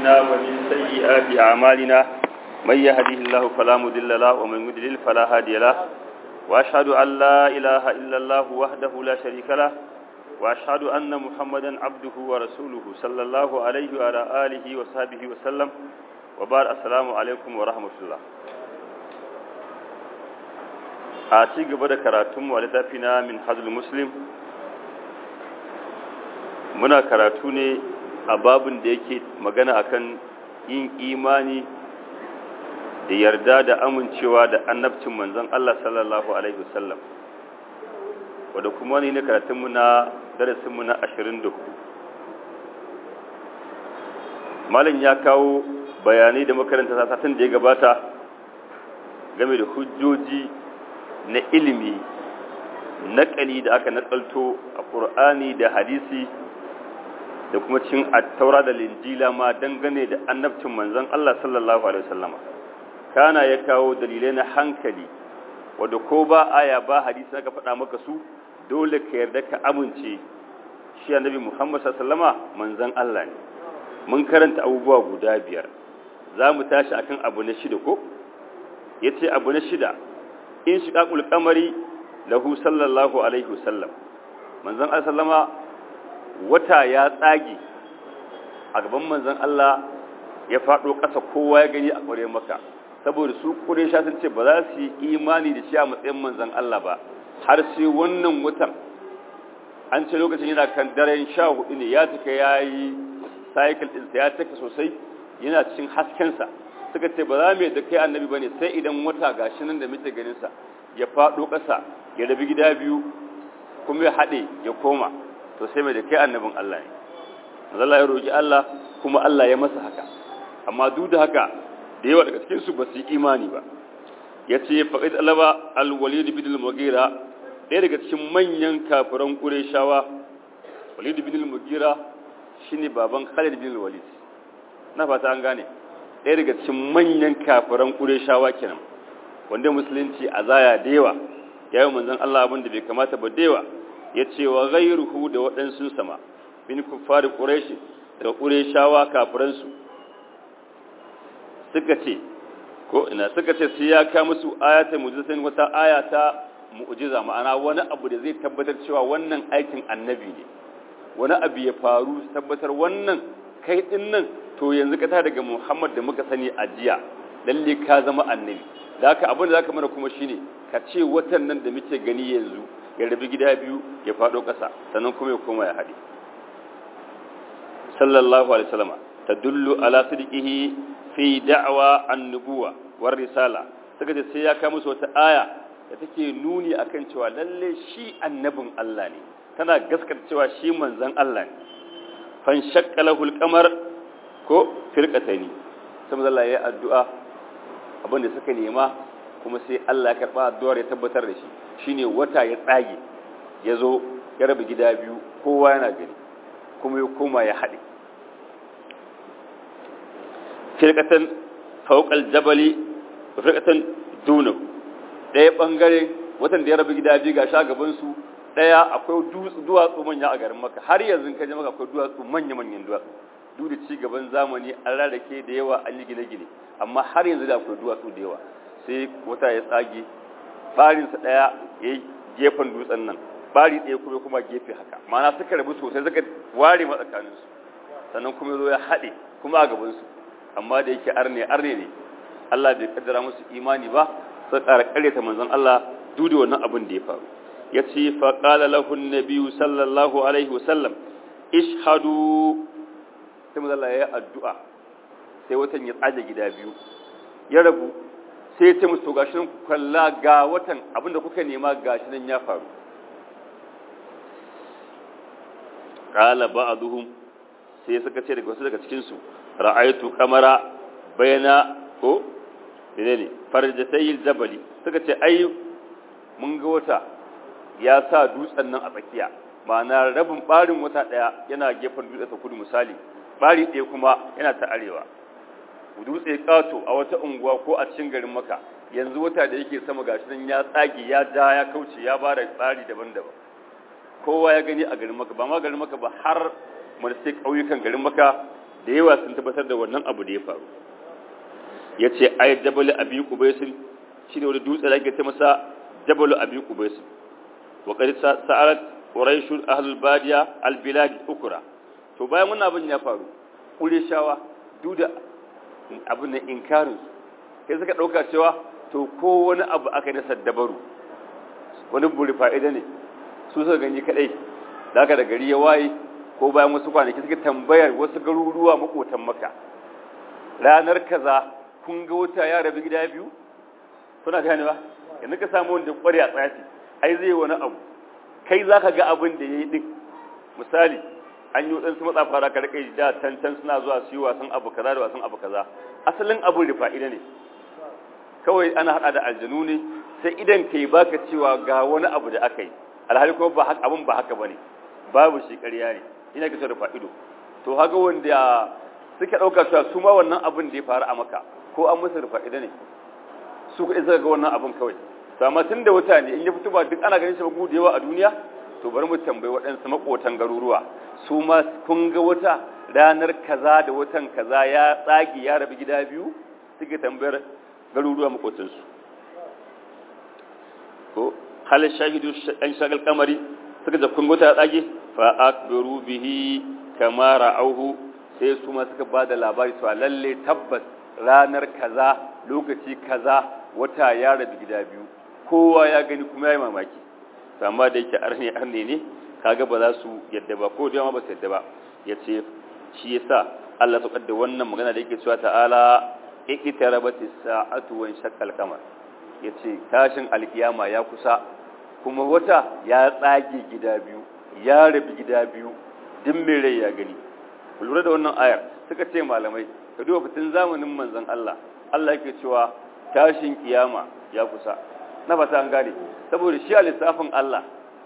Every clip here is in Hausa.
أنفسنا ومن سيئات أعمالنا من يهده الله فلا مضل له ومن يضلل فلا هادي له وأشهد أن لا إله إلا الله وحده لا شريك له وأشهد أن محمدا عبده ورسوله صلى الله عليه وعلى آله وصحبه وسلم وبارك السلام عليكم ورحمة الله a ci gaba da karatunmu a littafi na min hajjul muslim muna karatu ne a babin da yake magana akan yin imani da yarda da amincewa da annabcin manzon Allah sallallahu alaihi wasallam wadda kuma ne na karatunmu na darasinmu na 24 malin ya kawo bayanai da makaranta satin da ya gabata game da hujjoji na ilimi naƙali da aka naƙalto a ƙur'ani da hadisi da kuma cin attaura da linjila ma dangane da annabcin manzon Allah sallallahu alaihi wasallama kana ya kawo dalilai na hankali wadda ko ba aya ba hadisi aka faɗa maka su dole ka yarda ka amince shi annabi Muhammad sallallahu alaihi wasallama manzon Allah ne mun karanta abubuwa guda biyar za mu tashi akan abu na shida ko yace abu na shida in shiqaqul qamari lahu sallallahu alaihi wasallam manzon Allah sallama wata ya tsage a gaban manzon Allah ya fado ƙasa kowa ya gani a ƙware maka saboda su Quraysha sun ce ba za su yi imani da shi a matsayin manzon Allah ba har sai wannan watan an ce lokacin yana kan daren 14 ne ya tuka yayi cycle din sa ya taka sosai yana cikin hasken sa suka ce ba za mu yadda kai annabi bane sai idan wata gashi nan da muke ganin sa ya fado ƙasa ya rabi gida biyu kuma ya haɗe ya koma to sai mai da kai annabin Allah ne Allah ya roki Allah kuma Allah ya masa haka amma duk da haka da yawa daga cikin su ba su yi imani ba yace faqid alaba al-walid bin al-mughira ɗaya daga cikin manyan kafiran qurayshawa walid bin al-mughira shine baban Khalid bin al-Walid na fata an gane ɗaya daga cikin manyan kafiran qurayshawa kenan wanda musulunci a zaya da yawa yayin manzon Allah abin da bai kamata ba da yawa ya ce wa ghairuhu da waɗansu sama bin kuffari quraish da qurayshawa kafiransu suka ce ko ina suka ce sai ya ka musu ayatul mu'jizatin wata ayata mu'jiza ma'ana wani abu da zai tabbatar cewa wannan aikin annabi ne wani abu ya faru tabbatar wannan kai din nan to yanzu ka ta daga Muhammad da muka sani a jiya lalle ka zama annabi da haka abin da zaka mana kuma shine ka ce watan nan da muke gani yanzu ya rabi gida biyu ya fado ƙasa sannan kuma ya koma ya haɗe sallallahu alaihi wasallam tadullu ala sidqihi fi da'wa an-nubuwa war risala saka ce sai ya kai musu wata aya da take nuni akan cewa lalle shi annabin Allah ne tana gaskata cewa shi manzon Allah ne fan shakkalahu al-qamar ko firqataini sai Allah ya addu'a abin da suka nema kuma sai Allah ya karɓa addu'ar ya tabbatar da shi shine wata ya tsage ya zo ya rabu gida biyu kowa yana gani kuma ya koma ya haɗe firkatan fauƙal jabali da firkatan dunahu ɗaya ɓangare watan da ya rabu gida biyu ga sha gabansu ɗaya akwai duwatsu manya a garin maka har yanzu ka je maka akwai duwatsu manya-manyan duwatsu duk da ci gaban zamani an rarrake da yawa an yi gine-gine amma har yanzu da akwai duwatsu da yawa sai wata ya tsage barinsa ɗaya ya yi gefen dutsen nan bari ɗaya kuma kuma gefe haka mana suka rabu sosai suka ware matsakaninsu sannan kuma zo ya haɗe kuma a gabansu amma da yake arne arne ne Allah bai kaddara musu imani ba sai ƙara ƙaryata manzon Allah duk da wannan abin da ya faru ya ce fa qala lahu an sallallahu alaihi wasallam ishhadu sai manzon Allah ya yi addu'a sai watan ya tsage gida biyu ya rabu sai ya ce musu gashi nan ku kalla ga watan abinda kuka nema gashi nan ya faru qala ba'dhum sai suka ce daga wasu daga cikin su ra'aytu qamara bayna ko ne farjatayil jabali suka ce ai mun ga wata ya sa dutsen nan a tsakiya ma'ana rabin barin wata daya yana gefen dutsen ta kudu misali bari ɗaya kuma yana ta arewa dutse kato a wata unguwa ko a cikin garin maka yanzu wata da yake sama gashi nan ya tsage ya ja ya kauce ya bada tsari daban-daban kowa ya gani a garin maka ba ma garin maka ba har sai ƙauyukan garin maka da yawa sun tabbatar da wannan abu da ya faru ya ce ai jabal abi qubaisin shine wani dutse da ake ce masa jabal abi qubaisin wa qad sa'alat quraish ahlul badiya al bilad ukra to bayan wannan abin ya faru qurayshawa duk da abin da inkarin sai suka dauka cewa to ko wani abu aka yi na saddabaru wani buri fa'ida ne su suka gani kadai da aka da gari ya waye ko bayan wasu kwanaki suka tambayar wasu garuruwa makotan maka ranar kaza kun ga wata ya rabu gida biyu kuna gane ba yanzu ka samu wanda kware a tsafi ai zai wani abu kai za ka ga abin da ya yi ɗin misali an yi waɗansu matsafa da karkai da tantan suna zuwa su yi wasan abu kaza da wasan abu kaza asalin abin da fa'ida ne kawai ana haɗa da aljanu ne sai idan ka yi baka cewa ga wani abu da aka yi alhali kuma ba haka abin ba haka bane babu shi ƙarya ne ina ka da fa'ido to haka wanda suka ɗauka cewa su ma wannan abin da ya faru a maka ko an musu da fa'ida ne su kuɗi suka ga wannan abin kawai sama tun da wata ne in ya fito ba duk ana ganin shi ba gudu yawa a duniya to bari mu tambayi waɗansu maƙotan garuruwa su ma kun ga wata ranar kaza da watan kaza ya tsage ya rabu gida biyu suke tambayar garuruwa maƙotansu ko hal shahidu an shagal kamari suka da kun wata ya tsage fa akbiru bihi kama ra'auhu sai su ma suka ba da labari cewa lalle tabbas ranar kaza lokaci kaza wata ya rabu gida biyu kowa ya gani kuma ya yi mamaki amma da yake arne arne ne kaga ba za su yadda ba ko da ma ba su yadda ba ya ce shi yasa Allah ta da wannan magana da yake cewa ta'ala iqtarabatis sa'atu wa shaqqal qamar yace tashin alkiyama ya kusa kuma wata ya tsage gida biyu ya rabu gida biyu din mai rai ya gani lura da wannan ayar suka ce malamai ka duba fitin zamanin manzon Allah Allah yake cewa tashin kiyama ya kusa na fata an gane saboda shi a lissafin Allah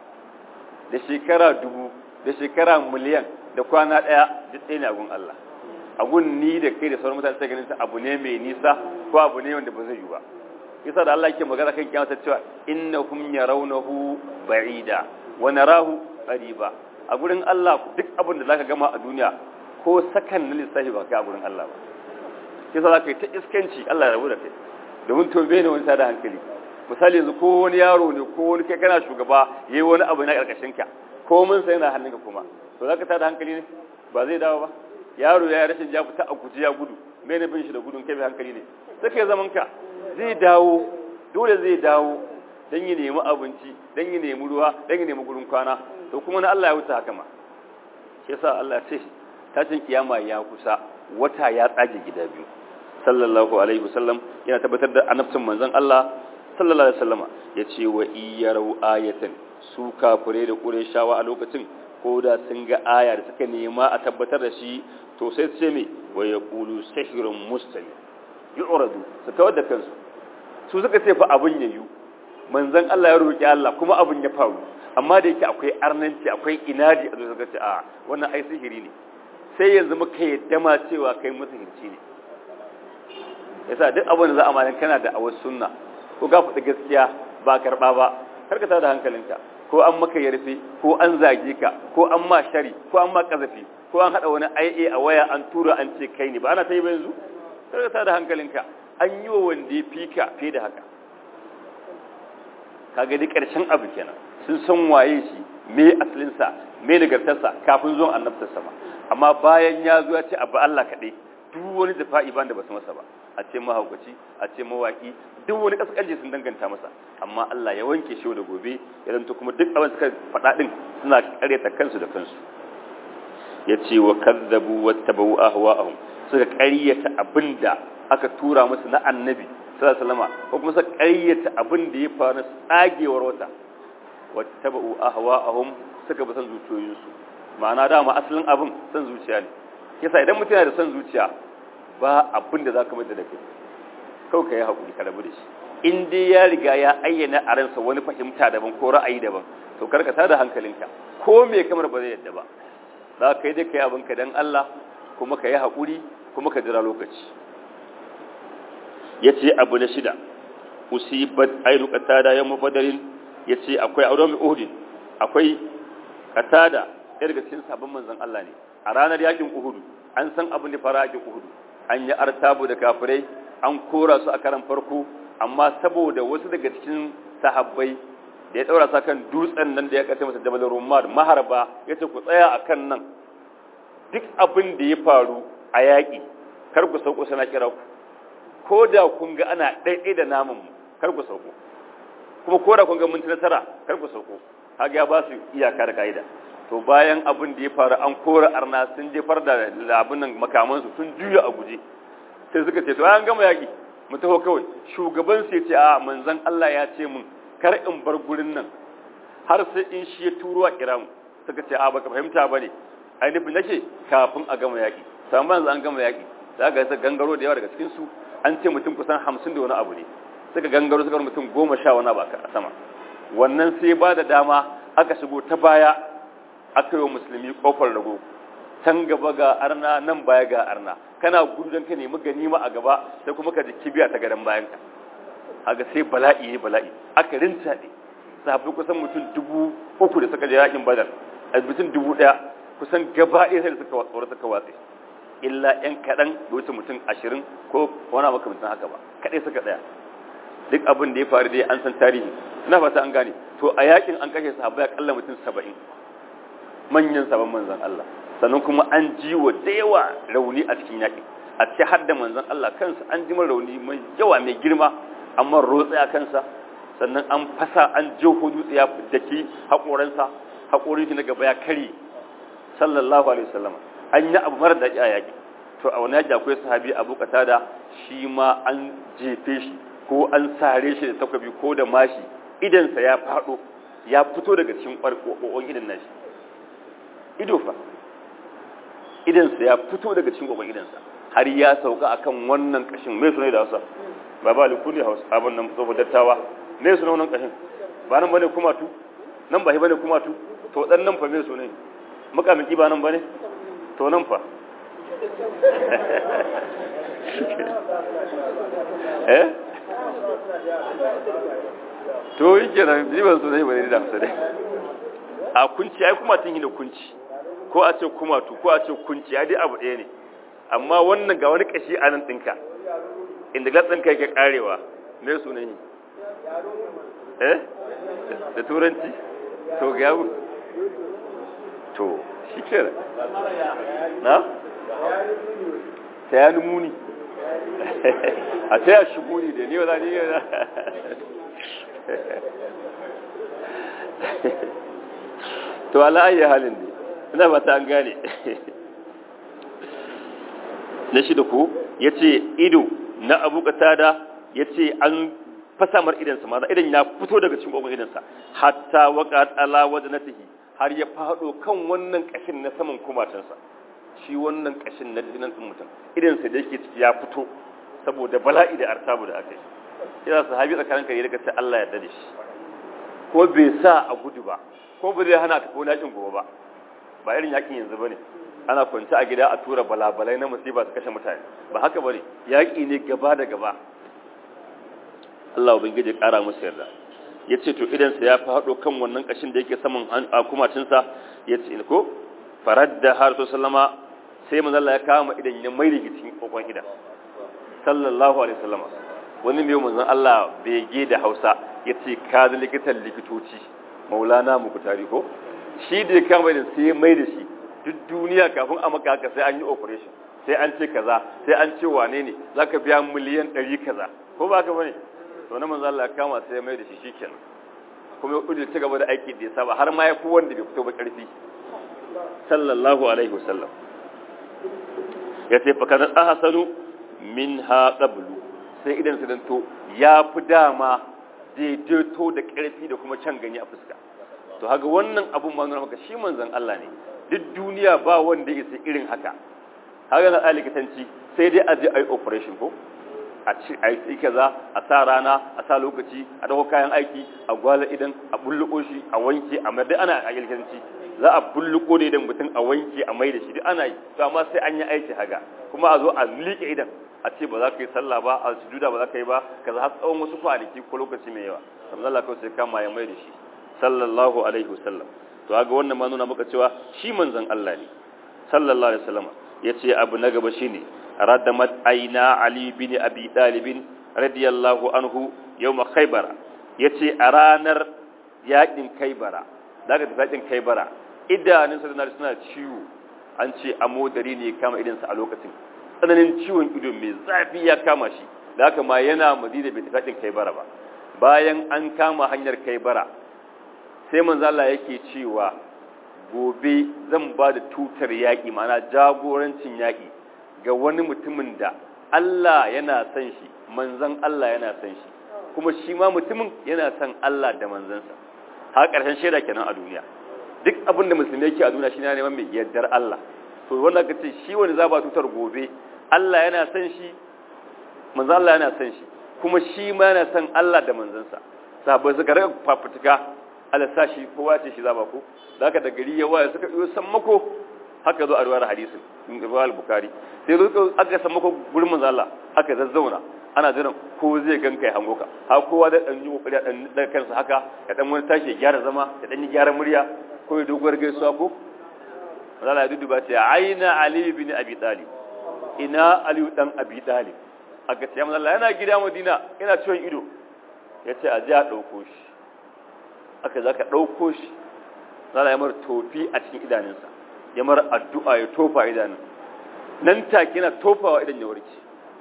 da shekara dubu da shekara miliyan da kwana ɗaya duk ɗaya ne a gun Allah a gun ni da kai da sauran mutane sai ganin ta abu ne mai nisa ko abu ne wanda ba zai yi ba yasa da Allah yake magana kan kiyama ta cewa innahum yarawnahu ba'ida wa narahu qariba a gurin Allah duk abin da zaka gama a duniya ko sakan na lissafi ba kai a gurin Allah ba yasa zaka yi ta iskanci Allah ya rabu da kai domin tobe ne wani tada hankali misali yanzu ko wani yaro ne ko wani kai kana shugaba yayi wani abu na karkashin ka ko mun sai yana hannunka kuma to zaka tada hankali ne ba zai dawo ba yaro ya rashin ja fita a guji ya gudu me ne bin shi da gudun kai bai hankali ne sai kai zaman ka zai dawo dole zai dawo dan yi nemi abinci dan yi nemi ruwa dan yi nemi gurin kwana to kuma na Allah ya wuce haka ma shi yasa Allah ya ce tashin kiyama ya kusa wata ya tsage gida biyu sallallahu alaihi wasallam yana tabbatar da annabcin manzon Allah sallallahu alaihi wasallama yace wa iyyaru ayatan su kafire da qurayshawa a lokacin ko da sun ga aya da suka nema a tabbatar da shi to sai su ce me wa yaqulu sihrun mustamir yu'radu su kawar da kansu su suka ce fa abun yayu manzon Allah ya roki Allah kuma abun ya faru amma da yake akwai arnanci akwai inadi a zuwa ce a wannan ai sihiri ne sai yanzu muka yadda ma cewa kai musihirci ne yasa duk abin da za a malin kana da awar sunna ko ga faɗi gaskiya ba karɓa ba karkata da hankalinka ko an maka yarfe ko an zage ka ko an ma shari ko an ma kazafi ko an haɗa wani IA a waya an tura an ce kai ne ba ana ta yi ba yanzu karkata da hankalinka an yi wa wanda ya fi ka fiye da haka kaga dai ƙarshen abu kenan sun san waye shi me asalinsa me nagartarsa kafin zuwan annabtarsa ba amma bayan ya zo ya ce abu Allah kaɗai duk wani dafa'i ban da ba su masa ba a ce mahaukaci a ce mawaki duk wani kaskanci sun danganta masa amma Allah ya wanke shi da gobe ya zanto kuma duk abin suka faɗa din suna karyata kansu da kansu ya ce wa kazzabu wa tabawu ahwa'ahum suka karyata abinda aka tura musu na annabi sallallahu alaihi wasallam ko kuma suka karyata abin da ya faru tsagewar wata wa tabawu ahwa'ahum suka bi san zuciyoyinsu ma'ana dama asalin abin san zuciya ne yasa idan mutum yana da son zuciya ba abin da za ka mata da kai kawai ka yi haƙuri ka rabu da shi in dai ya riga ya ayyana a ransa wani fahimta daban ko ra'ayi daban to karka tada hankalinka ko me kamar ba zai yadda ba za ka yi dai ka yi abinka don Allah kuma ka yi haƙuri kuma ka jira lokaci ya ce abu na shida usibat ainu qatada yawm badarin ya ce akwai auren uhudin akwai qatada ɗaya daga cikin sabon manzon Allah ne a ranar yakin uhudu an san abin da fara ake uhudu an yi artabu da kafirai an kora su a karan farko amma saboda wasu daga cikin sahabbai da ya daura sa kan dutsen nan da ya kace masa jabal rumar maharba yace ku tsaya akan nan duk abin da ya faru a yaƙi kar ku sauko sana kira ku ko da kun ga ana ɗaiɗai da naman mu kar ku sauko kuma ko da kun ga mun nasara kar ku sauko kaga ya ba su iyaka da kaida to bayan abin da ya faru an kora arna sun jefar da labun nan makaman su sun juya a guje sai suka ce to an gama yaƙi mu taho kawai shugaban sai ce a manzon Allah ya ce mun kar in bar gurin nan har sai in shi ya turo a kira mu suka ce a baka fahimta bane ai nufin nake kafin a gama yaƙi amma yanzu an gama yaƙi za ga gangaro da yawa daga cikin su an ce mutum kusan hamsin da wani abu ne suka gangaro suka mutum goma sha wani abu a sama wannan sai ba da dama aka shigo ta baya aka yi wa musulmi kofar rago can gaba ga arna nan baya ga arna kana gudu don ka nemi ganima a gaba sai kuma ka ji kibiya ta gadon bayan ka haka sai bala'i ya bala'i aka rinta ne sahabbai kusan mutum dubu uku da suka je yakin badar a mutum dubu ɗaya kusan gaba ɗaya sai da suka tsoro suka watse illa ‘yan kaɗan da wuce mutum ashirin ko wani makamantan haka ba kaɗai suka tsaya duk abin da ya faru dai an san tarihi ina fata an gane to a yakin an kashe sahabbai akalla mutum saba'in manyan sabon manzan Allah sannan kuma an ji wa da yawa rauni a cikin yakin a ce har da manzan Allah kansa an ji rauni mai yawa mai girma amma rotse a kansa sannan an fasa an jeho dutse ya daki haƙoransa haƙorin shi na gaba ya kare sallallahu alaihi wasallam an yi abu mara daɗi a yaƙi to a wani yaƙi akwai sahabi abu da shi ma an jefe shi ko an sare shi da takwabi ko da mashi idansa ya faɗo ya fito daga cikin ƙwarƙwaƙwan idan nashi ido fa idansa ya fito daga cikin ƙwarƙwaƙwan idansa har ya sauka akan wannan ƙashin mai sunai da hausa ba ba likuli hausa abin nan tsofa dattawa mai suna wannan ƙashin ba nan bane kumatu nan ba shi bane kumatu to dan nan fa mai sunai makamiki ba nan bane to nan fa eh to yi kenan jiban su zai bari da hamsa dai a kunci ai kuma tun yi da kunci ko a ce kumatu ko a ce kunci ai dai abu ɗaya ne amma wannan ga wani kashi a nan ɗinka inda gatsin kai ke karewa me sunan yi eh da turanci to ga yawo to shi kenan na ta ya muni a ta ya shi muni da ne wa zani yana to ala ayi halin ne ina ba ta an gane na shi da ku ya ce ido na abu katada ya ce an fasamar idansa ma idan ya fito daga cikin ƙwaƙwar idansa hatta waka tsala wajen na har ya faɗo kan wannan ƙashin na saman kumatinsa shi wannan ƙashin na dinan ɗin mutum idansa da yake ciki ya fito saboda bala'i da artabu da aka yi ina sahabi tsakanin kare daga sai Allah ya dade shi ko bai sa a gudu ba ko ba zai hana ta ko yakin gobe ba ba irin yakin yanzu bane ana kwance a gida a tura balabalai na musiba su kashe mutane ba haka bane yaki ne gaba da gaba Allah ubangiji kara musu yarda yace to idan sa ya faɗo kan wannan kashin da yake saman kumacin sa yace ko faradda har sallama sai manzo Allah ya kama idan ya mai da cikin kokon idan sallallahu alaihi wasallama wani mai manzon Allah bege da Hausa yace ka da likitan likitoci maulana muku ko shi da ya kama da sai mai da shi duk duniya kafin a maka haka sai an yi operation sai an ce kaza sai an ce wane ne zaka biya miliyan 100 kaza ko ba ka bane to na manzon Allah ya kama sai mai da shi shikenan kuma ya kudu ci gaba da aiki da ya saba har ma ya fi wanda bai fito ba karfi sallallahu alaihi wasallam ya ce fa kana ahsanu minha qablu sai idan su danto ya fi dama daidaito da ƙarfi da kuma can gani a fuska to haka wannan abun ma nuna maka shi manzon Allah ne duk duniya ba wanda ya sai irin haka haka na likitanci sai dai a je a yi operation ko a ci a yi kaza a sa rana a sa lokaci a dauko kayan aiki a gwala idan a bulluko shi a wanke a mai ana a likitanci za a bulluko da idan mutum a wanke a mai da shi duk ana yi to amma sai an yi aiki haka kuma a zo a liƙe idan a ce ba za ka yi sallah ba a sujuda ba za ka yi ba ka za tsawon wasu kwanaki ko lokaci mai yawa amma Allah kawai sai kama ya mai da shi sallallahu alaihi wasallam to ga wannan ma nuna maka cewa shi manzon Allah ne sallallahu alaihi wasallam yace abu na gaba shine radamat aina ali bin abi talib radiyallahu anhu yawm khaybar yace a ranar yakin kaibara daga yakin kaibara idanun sa suna ciwo an ce amodari ne kama idansa a lokacin tsananin ciwon ido mai zafi ya kama shi da haka ma yana madina bai tafi kaibara ba bayan an kama hanyar kaibara sai manzo Allah yake cewa gobe zan ba da tutar yaƙi mana jagorancin yaƙi ga wani mutumin da Allah yana son shi manzon Allah yana son shi kuma shi ma mutumin yana son Allah da manzansa har ƙarshen shaida kenan a duniya duk abin da musulmi yake a duniya shi ne neman mai yardar Allah to wannan ka ce shi wani za ba tutar gobe Allah yana son shi manzon Allah yana son shi kuma shi ma yana son Allah da manzansa sahabbai suka rika fafutuka Allah sa shi kowa ce shi zaba ko zaka da gari ya waya suka yi sammako haka zo a ruwar hadisin in ruwa al-bukhari sai zo aka sammako gurin manzo Allah aka zazzauna ana jiran ko zai ganka ya hango ka ha kowa da dan yi kokari dan da kansa haka ya dan wani tashi ya gyara zama ya dan yi gyara murya ko ya doguwar gaisuwa ko manzo Allah ya duduba ta aina ali ibn abi talib ina ali dan abi talib aka ce manzo Allah yana gida Madina yana ciwon ido yace a ji a dauko shi aka za ka ɗauko shi zala ya mara tofi a cikin idanunsa ya mara addu'a ya tofa idanun nan take yana tofawa idan ya warke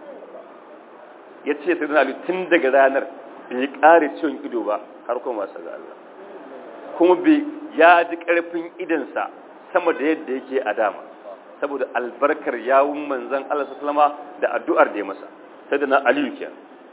ya ce sai zana tun daga ranar bai ƙare ciwon ido ba har kuma masu ga Allah kuma bai ya ji ƙarfin idansa sama da yadda yake a dama saboda albarkar yawun manzan Allah sallama da addu'ar da ya masa sai da na aliyu kenan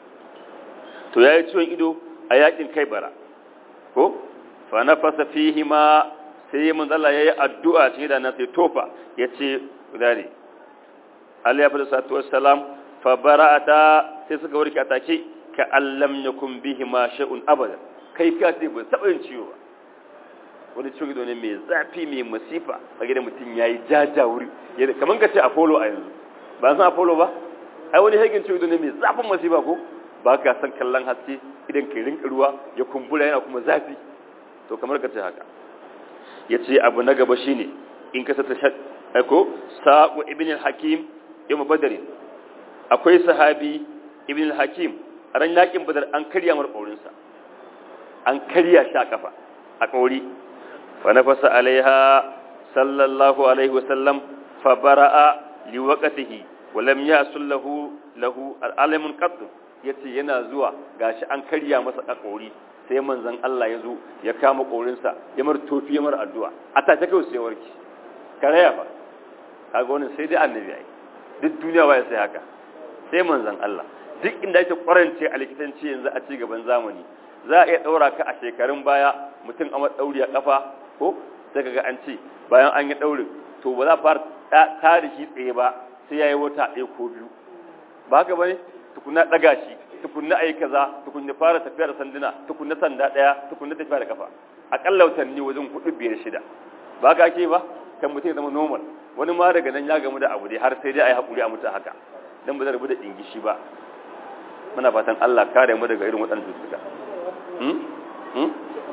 to ya yi ciwon ido a yakin kai bara ko fa nafasa fihi ma sai mun Allah yayi addu'a cikin da nan sai tofa yace gudare Allah ya fada sallatu wassalam fa bara'ata sai suka warke atake ka allam yakum bihi ma sha'un abada kai ka ce ba taba yin ciwo ba wani ciwo gido ne mai zafi mai masifa kage da mutum yayi jaja wuri kaman ka ce apollo a yanzu ba san apollo ba ai wani hagin ciwo gido ne mai zafin masifa ko ba ka san kallon haske idan ka rinka ruwa ya kumbura yana kuma zafi to kamar ka ce haka ya ce abu na gaba shi ne in ka sata aiko sa'u ibn al-hakim yau badari akwai sahabi ibn al-hakim a ran yakin badar an karya mar ƙaurinsa an karya shi a kafa a ƙauri fa nafasa alaiha sallallahu alaihi wasallam fa bara'a liwaqatihi wa lam yasul lahu lahu al-alamun qattu ya ce yana zuwa gashi an karya masa ƙaƙori sai manzan Allah ya zo ya kama ƙorinsa ya mar tofi ya mar addu'a a ta ta kawai sai warki karaya ba kaga wannan sai dai annabi ai duk duniya ba ya sai haka sai manzan Allah duk inda ake kwarance a likitanci yanzu a ci gaban zamani za a iya ɗaura ka a shekarun baya mutum a ɗauri a ƙafa ko sai kaga an ce bayan an yi ɗaurin to ba za a fara tare shi tsaye ba sai ya yi wata ɗaya ko biyu ba haka ba ne tukunna daga shi tukunna ayi kaza tukunna fara tafiya da sanduna tukunna sanda daya tukunna tafiya da kafa akalla watanni wajen hudu biyar shida ba ka ake ba kan mutum ya zama normal wani ma daga nan ya gamu da abu dai har sai dai ayi hakuri a mutu haka dan ba zai rubu da ingishi ba muna fatan Allah kare mu daga irin waɗannan cututtuka hmm? hmm?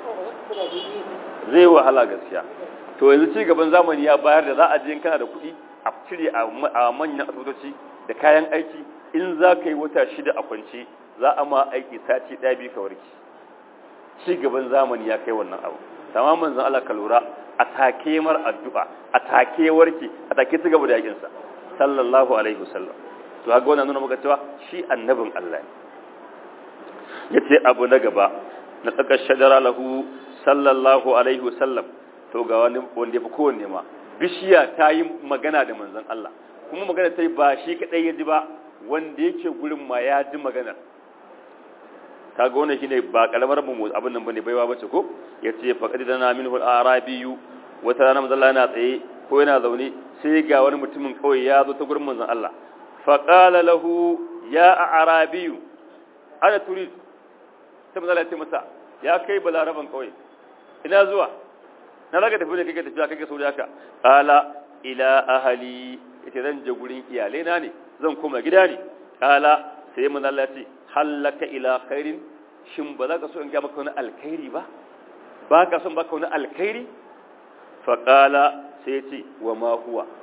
zai wahala gaskiya to yanzu ci gaban zamani ya bayar da za a je kana da kuɗi a cire a manyan asibitoci da kayan aiki in za ka yi wata shida a kwance za a ma aiki sati ɗaya biyu ka warki ci gaban zamani ya kai wannan abu tamamin zan Allah ka lura a take mar addu'a a take warki a take ci gaba da yakin sa sallallahu alaihi wasallam to haka wannan nuna maka cewa shi annabin Allah ne yace abu na gaba na tsakar shajara lahu sallallahu alaihi wasallam to ga wani wanda ya fi kowanne ma bishiya ta yi magana da manzon Allah kuma magana ta yi ba shi kaɗai ya ji ba wanda yake gurin ma ya ji maganar ta ga wannan shine ba kalamar mu abin nan bane baiwa bace ko yace faqad dana minhu al-arabiyu wata rana manzon Allah yana tsaye ko yana zaune sai ga wani mutumin kawai ya zo ta gurin manzon Allah fa qala lahu ya arabiyu ana turid sai manzon Allah ya ce masa ya kai balaraban kawai ina zuwa na raga tafi ne kake tafiya kake sauri haka qala ila ahli ita zan je gurin iyalai na ne zan koma gida ne kala sai mun Allah ce hallaka ila khairin shin ba za ka so in ga maka wani alkhairi ba ba ka son baka wani alkhairi fa kala sai ce wa ma huwa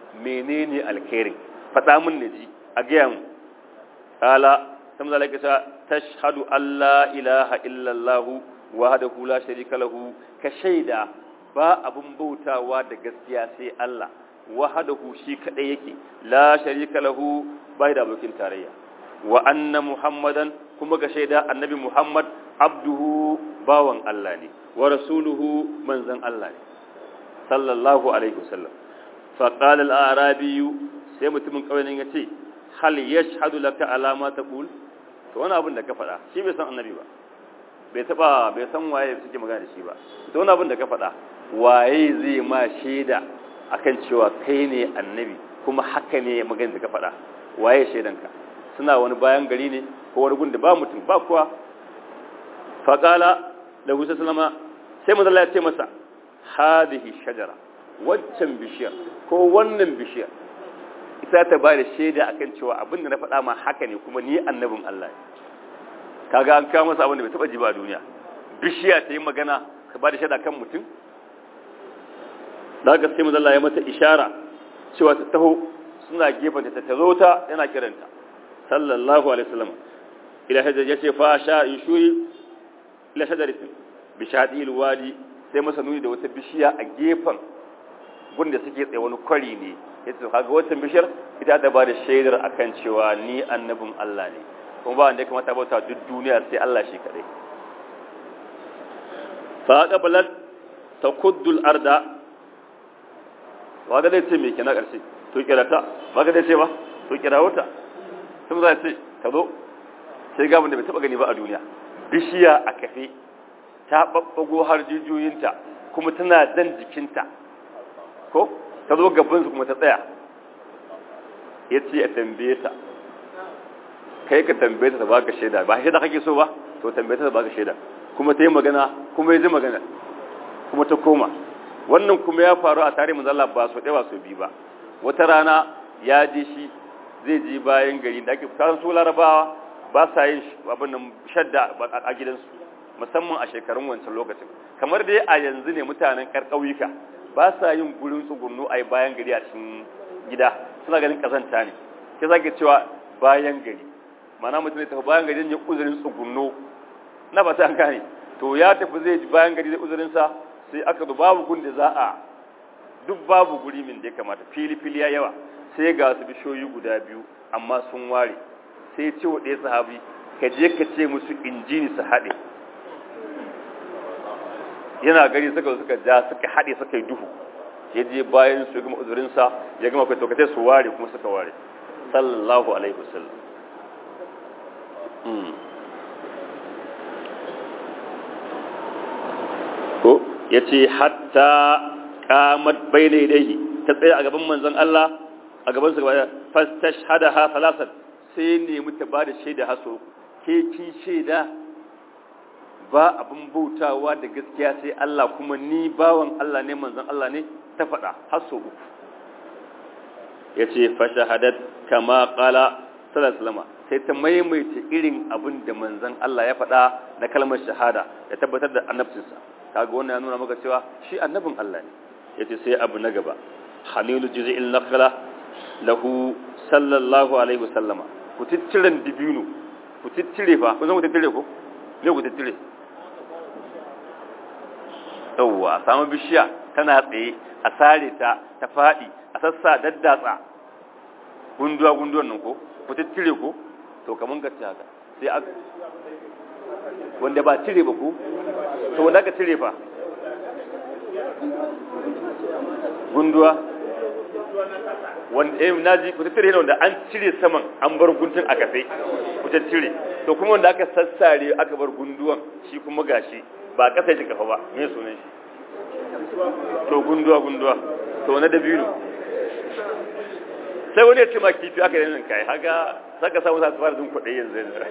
menene alkhairin faɗa min naji a gaya mu qala sai manzo Allah ya ce tashhadu alla ilaha illa Allah wahdahu la sharika lahu ka shaida ba abun bautawa da gaskiya sai Allah wahdahu shi kadai yake la sharika lahu bai da abokin tarayya wa anna muhammadan kuma ga shaida annabi muhammad abduhu bawan Allah ne wa rasuluhu manzan Allah ne sallallahu alaihi wasallam fa qala al arabi sai mutumin kauyen ya ce hal yashhadu laka ala ma taqul to wani abin da ka faɗa shi bai san annabi ba bai taba bai san waye suke magana da shi ba to wani abin da ka faɗa waye zai ma shaida akan cewa kai ne annabi kuma haka ne magana da ka faɗa waye shaidanka suna wani bayan gari ne ko wani gun da ba mutum ba kuwa faƙala da gusa salama sai mazala ya ce masa hadihi shajara waccan bishiyar ko wannan bishiyar ita ta ba da shaida akan cewa abin da na faɗa ma haka ne kuma ni annabin Allah kaga an kawo masa abin da bai taɓa ji ba a duniya bishiya ta yi magana ka ba da shaida kan mutum da haka sai mazala ya mata ishara cewa ta taho suna gefen ta ta zo ta yana kiranta sallallahu alaihi wasallam ila hajar ya ce fa sha yushuri ila shajaratin bi shadil wadi sai masa nuni da wata bishiya a gefen gunda suke tsaye wani kwari ne yace kaga wata bishiyar ita ta bada shaidar akan cewa ni annabin Allah ne kuma ba wanda ya kamata bauta duk duniya sai Allah shi kadai fa qabalat takuddul arda waga dai ce me kenan karshe to kirata waga dai ce ba to kirawata sun za ce ta zo sai gabin da bai taba gani ba a duniya bishiya a kafe ta babbago har jijiyoyinta kuma tana dan jikinta ko ta zo gabansu kuma ta tsaya ya ce a tambaye ta kai ka tambaye ta ta baka shaida ba shaida kake so ba to tambaye ta ta baka shaida kuma ta yi magana kuma ya ji magana kuma ta koma wannan kuma ya faru a tare manzala ba so ɗaya ba so biyu ba wata rana ya je shi zai ji bayan gari da ake kasan su larabawa ba sa yin abin nan shadda a gidansu musamman a shekarun wancan lokacin kamar dai a yanzu ne mutanen karkauyuka ba sa yin gurin tsugunnu a bayan gari a cikin gida suna ganin kazanta ne ke zage cewa bayan gari mana mutum ne tafi bayan gari ya uzurin tsugunno na ba ta an gane to ya tafi zai ji bayan gari zai uzurinsa sai aka zo babu gun da za a duk babu guri min da ya kamata fili fili ya yawa sai ga su bishoyi guda biyu amma sun ware sai ce wa ɗaya sahabi ka je ka ce musu injini su haɗe yana gari suka suka ja suka haɗe suka yi duhu ya je bayan su gama uzurinsa ya gama kai tokatai su ware kuma suka ware sallallahu alaihi wasallam ko ya ce hatta kamat bai daidai ta tsaye a gaban manzon Allah a gaban su gaba fastashhadaha salasan sai nemi ta bada shaida haso ke kin shaida ba abin bautawa da gaskiya sai Allah kuma ni bawan Allah ne manzon Allah ne ta faɗa haso uku yace fa shahadat kama qala sallallahu sai ta maimaita irin abin da manzon Allah ya faɗa na kalmar shahada ya tabbatar da annabcinsa kaga wannan ya nuna maka cewa shi annabin Allah ne yace sai abu na gaba hamilu juz'il naqla lahu sallallahu alaihi wasallama ku tittiren dibino ku tittire fa ku san ku tittire ko ne ku tittire yawwa samu bishiya tana tsaye a sare ta ta fadi a sassa daddatsa gunduwa gunduwan nan ko ku tittire ko to kaman ka ci haka sai aka wanda ba cire ba ko to wanda ka cire fa gunduwa wanda eh naji ku tattare wanda an cire saman an bar guntun a kafe ku tattare to kuma wanda aka sassare aka bar gunduwan shi kuma gashi ba kasa shi kafa ba me sunan shi to gunduwa gunduwa to na dabino sai wani ya ce ma kifi aka yi nan kai haka saka samu sa fara jin kuɗi yanzu yanzu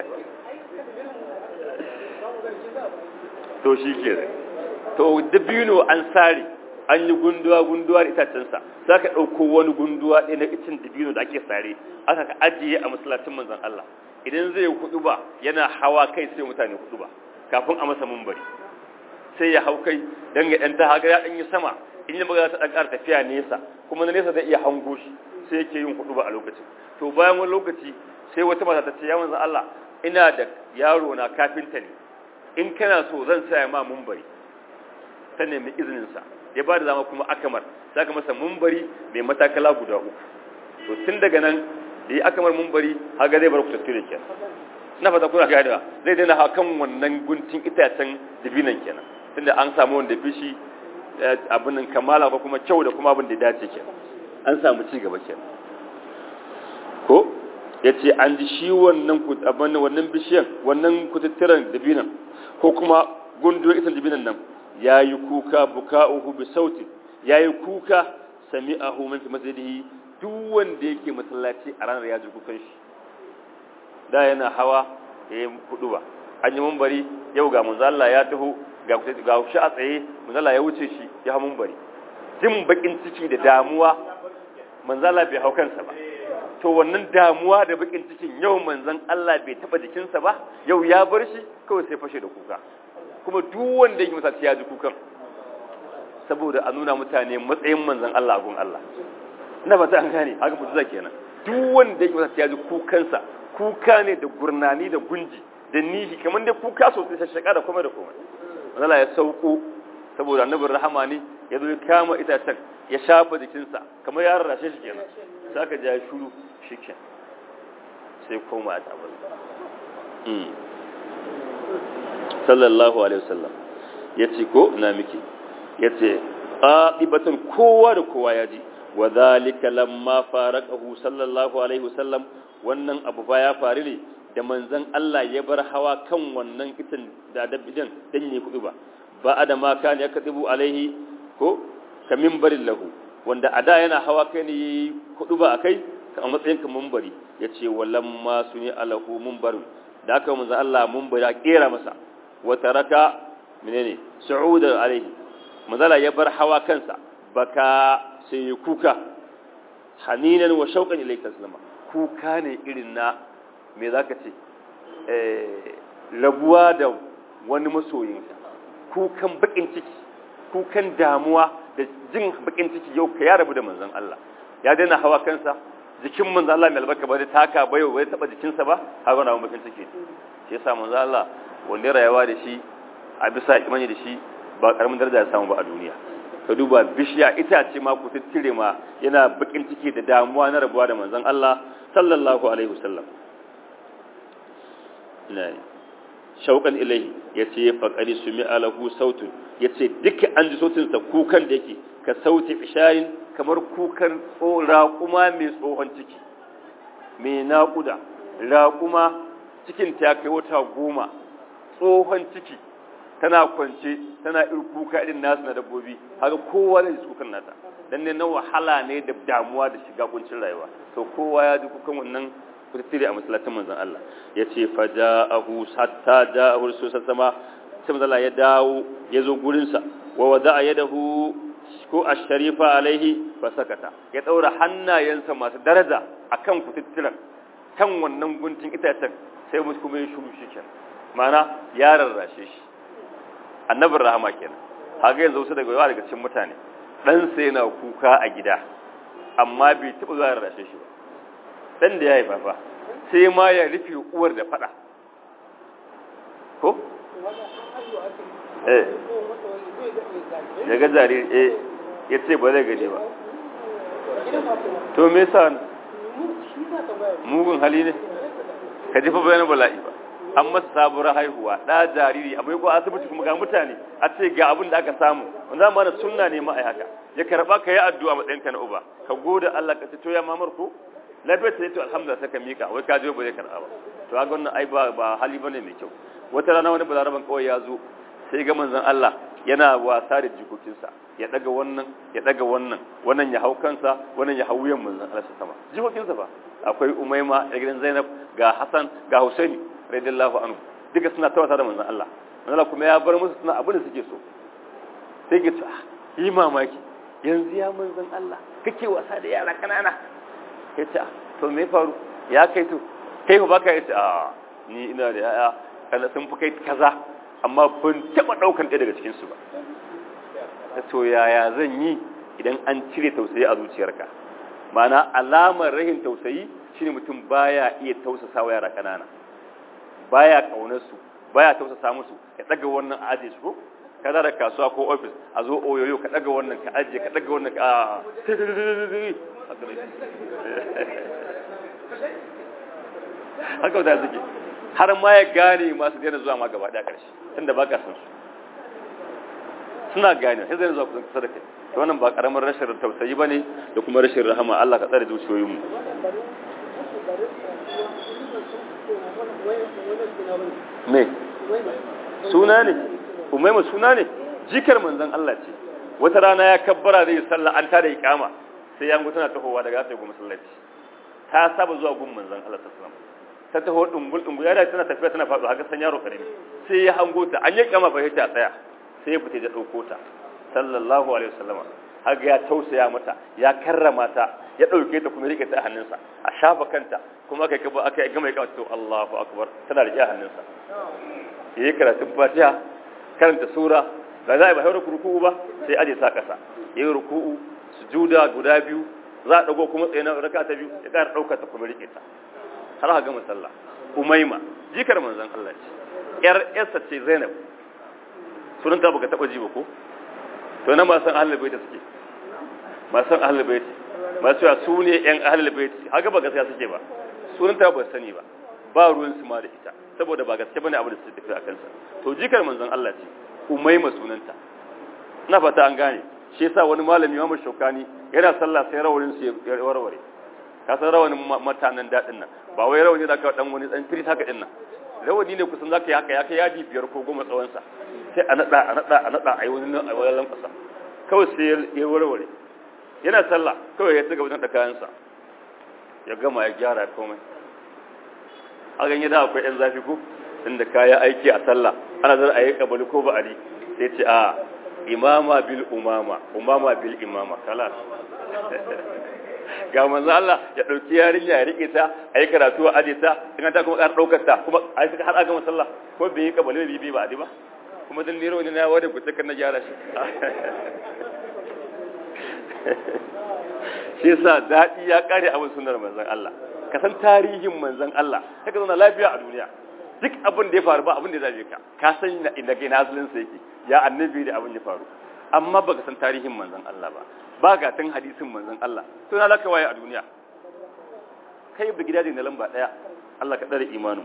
to shi ke to dabino an sare an yi gunduwa gunduwa da itacensa za ka ɗauko wani gunduwa ɗaya na icin dabino da ake sare aka ka ajiye a masallacin manzan Allah idan zai kudu ba yana hawa kai sai mutane kudu ba kafin a masa mumbari sai ya hau kai don ya ɗan ta haga ya ɗan yi sama in yi magana ta ɗan ƙara tafiya nesa kuma na nesa zai iya hango shi sai yake yin hudu ba a lokacin to bayan wani lokaci sai wata mata ta ce ya manzan Allah ina da yaro na kafinta ne in kana so zan saya ma mumbari ta nemi izininsa ya ba da zama kuma akamar za ka masa mumbari mai matakala guda uku to tun daga nan da yi akamar mumbari haga zai bar ku tattire kenan na fata kuna ganewa zai daina hakan wannan guntun itacen dibinan kenan tunda an samu wanda fi shi abin nan kamala ko kuma kyau da kuma abin da ya dace kenan an samu ci gaba kenan ko ya ce an ji shi wannan abin wannan bishiyan wannan kututturen dibinan ko kuma gunduwar itan dibinan nan ya yi kuka buka'uhu bi sauti ya yi kuka sami'ahu min fi masjidihi duk wanda yake masallaci a ranar ya ji kukan shi da yana hawa ya yi hudu ba an yi mumbari yau ga manzala ya taho ga shi a tsaye manzala ya wuce shi ya hau mumbari jin bakin ciki da damuwa manzala bai hau kansa ba to wannan damuwa da bakin cikin yau manzan Allah bai taba jikinsa ba yau ya bar shi kawai sai fashe da kuka kuma duk wanda yake masallaci ya ji kukan saboda a nuna mutane matsayin manzan Allah a gun Allah ina ba ta an gane haka mutu kenan duk wanda yake masallaci ya ji kukansa kuka ne da gurnani da gunji da nihi kamar dai kuka sosai shashaka da kuma da kuma Allah ya sauko saboda annabin rahama ne ya zo ya kama itacen ya shafa jikinsa kamar ya rarrashe shi kenan sai aka ja shuru shike sai koma a tabar sallallahu alaihi wasallam ya ce ko na miki ya ce ƙaɗibatan kowa da kowa ya ji wa zalika lamma faraqahu sallallahu alaihi wasallam wannan abu ba ya faru ne da manzon Allah ya bar hawa kan wannan itin da dabbidan dan yi kudu ba ba da ma kan ya kadibu alaihi ko ka minbarin lahu wanda ada yana hawa kai ne kudu ba akai a matsayin ka minbari yace walamma suni alahu minbarun da aka manzon Allah minbari a kera masa wa taraka menene su'udan alaihi manzala ya bar hawa kansa baka sai kuka haninan wa shauqan ilayka sallama kuka ne irin na me za ka ce rabuwa da wani masoyinka kukan bakin ciki kukan damuwa da jin bakin ciki yau ka ya rabu da manzan Allah ya daina hawa kansa jikin manzan Allah mai albarka ba zai taka ba yau bai taba jikinsa ba har wani abin bakin ciki shi yasa manzan Allah wanda rayuwa da shi a bisa imani da shi ba karamin daraja ya samu ba a duniya ka duba bishiya itace ma ku tattire ma yana bakin ciki da damuwa na rabuwa da manzon Allah sallallahu alaihi wasallam ina ne shauqan ilaihi yace faqari sumi alahu sautun yace duka an ji sautin sa kukan da yake ka sauti isharin kamar kukan raƙuma mai tsohon ciki mai naƙuda raƙuma cikin ta kai wata goma tsohon ciki tana kwance tana irin kuka irin nasu na dabbobi haka kowa da kukan nata dan ne na wahala ne da damuwa da shiga kuncin rayuwa to kowa ya ji kukan wannan fitiri a masallacin manzon Allah ya ce faja'ahu hatta ja'ahu rasul sama sai manzon Allah ya dawo ya zo gurin sa wa wada'a yadahu ko ash-sharifa alaihi fa sakata ya daura hannayensa masu daraja akan kututturan kan wannan guntun itacen sai musu kuma ya shuru shi kenan ma'ana ya rarrashe shi annabin rahama kenan haka yanzu wasu daga yawa daga cikin mutane dan sai yana kuka a gida amma bai taɓa zuwa rarrashe shi ba dan da ya yi fafa sai ma ya rufe uwar da fada ko eh ya ga jariri eh ya ce ba zai gaje ba to me yasa mugun hali ne ka jefa bayan bala'i ba an masa sabuwar haihuwa ɗa jariri a ko asibiti kuma ga mutane a ce ga abin da aka samu wanda ma na sunna ne ma a haka ya karɓa ka yi addu'a matsayin ka na uba ka goda Allah ka ce to ya mamar ko lafiyar ta to alhamdulillah sai ka mika wai ka je ba zai karɓa ba to ga wannan ai ba ba hali bane mai kyau wata rana wani balaraban kawai ya zo sai ga manzon Allah yana wasa da jikokinsa ya daga wannan ya daga wannan wannan ya hau kansa wannan ya hau wuyan manzon Allah sama jikokinsa ba akwai Umaima da gidan Zainab ga Hassan ga Husaini radiyallahu anhu duka suna tawata da manzon Allah manzon Allah kuma ya bar musu suna abin da suke so sai ke ah yi mamaki yanzu ya manzon Allah kake wasa da yara kanana ya ce to me faru ya kai to kai ba ka yace a ni ina da yaya kana sun fi kai kaza amma ban taba daukan ɗaya daga cikin su ba ta to yaya zan yi idan an cire tausayi a zuciyarka ma'ana alamar rahin tausayi shine mutum baya iya tausasa wa yara kanana baya kaunar su baya tausasa musu ka daga wannan aje su ko ka da kasuwa ko office a zo oyoyo ka daga wannan ka aje ka daga wannan ka haka da suke har ma ya gane masu daina zuwa ma gaba daya karshe tunda baka san su suna gane sai zai zuwa kusa da kai to wannan ba karamar rashin tausayi bane da kuma rashin rahama Allah ka tsare zuciyoyin mu me suna ne umaima suna ne jikar manzon Allah ce wata rana ya kabbara zai sallah an tada iqama sai ya mutu tana tahowa daga sai goma sallaci ta saba zuwa gun manzon Allah sallallahu alaihi wasallam ta taho dungul dungul ya da tana tafiya tana faɗo haka san yaro karami sai ya hango ta an yi kama fa ta tsaya sai ya fita da dauko ta sallallahu alaihi wasallam haka ya tausaya mata ya karrama ta ya dauke ta kuma rike ta a hannunsa a shafa kanta kuma aka yi aka yi gama ya kawo Allahu akbar tana rike a hannunsa yayi karatun Fatiha karanta sura ba za a yi ba haura ruku'u ba sai aje sa kasa yayi ruku'u sujuda guda biyu za a dago kuma tsaye na raka ta biyu ya ƙara ɗaukar ta kuma rike ta har ha gama sallah umaima jikar manzon Allah ce yar yarsa ce Zainab sunan ta baka taba ji ba ko to na ma san ahlul bait suke ma san ahlul bait ma cewa su ne yan ahlul bait haka ba gaskiya suke ba sunan ta ba sani ba ba ruwan su ma da ita saboda ba gaskiya bane abu da suke tafi akan sa to jikar manzon Allah ce umaima sunanta na fata an gane shi yasa wani malami Imam Shokani yana sallah sai rawanin su ya warware ka san rawanin matanan dadin nan ba wai rawani da ka dan wani dan firit haka din nan rawani ne kusan zaka yi haka ya kai yadi biyar ko goma tsawon sa sai a nada a nada a nada ai wani nan ai wani lankwasa kawai sai ya warware yana sallah kawai ya tuga wajen da kayan sa ya gama ya gyara komai a ganye da akwai yan zafi ko inda kaya aiki a sallah ana zar a yi kabali ko ba'ali sai ce a imama bil umama umama bil imama kala ga manzo Allah ya dauki yarinya ya rike ta ayi karatu a aje ta in ta kuma ƙara daukar ta kuma ai suka har aga masalla ko bai yi kabale bi bi ba adi ba kuma dan niro ne na wada ku takan na gyara shi shi yasa dadi ya kare abin sunnar manzon Allah ka san tarihin manzon Allah kaga zauna lafiya a duniya duk abin da ya faru ba abin da ya zabe ka ka san inda kai nazalin sa yake ya annabi da abin ya faru amma baka san tarihin manzon Allah ba ba ga tun hadisin manzon Allah to na laka waye a duniya kai bi gidaje na lamba daya Allah ka dare imanin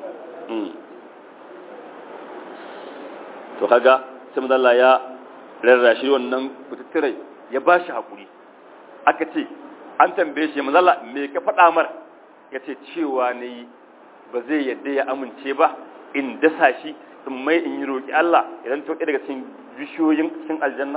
to kaga sai manzon Allah ya rarrashi wannan kututturai ya bashi hakuri aka ce an tambaye shi manzon Allah me ka faɗa mar yace cewa ne ba zai yadda ya amince ba in dasa shi in mai in yi roƙi Allah idan to daga cikin bishiyoyin cikin aljanna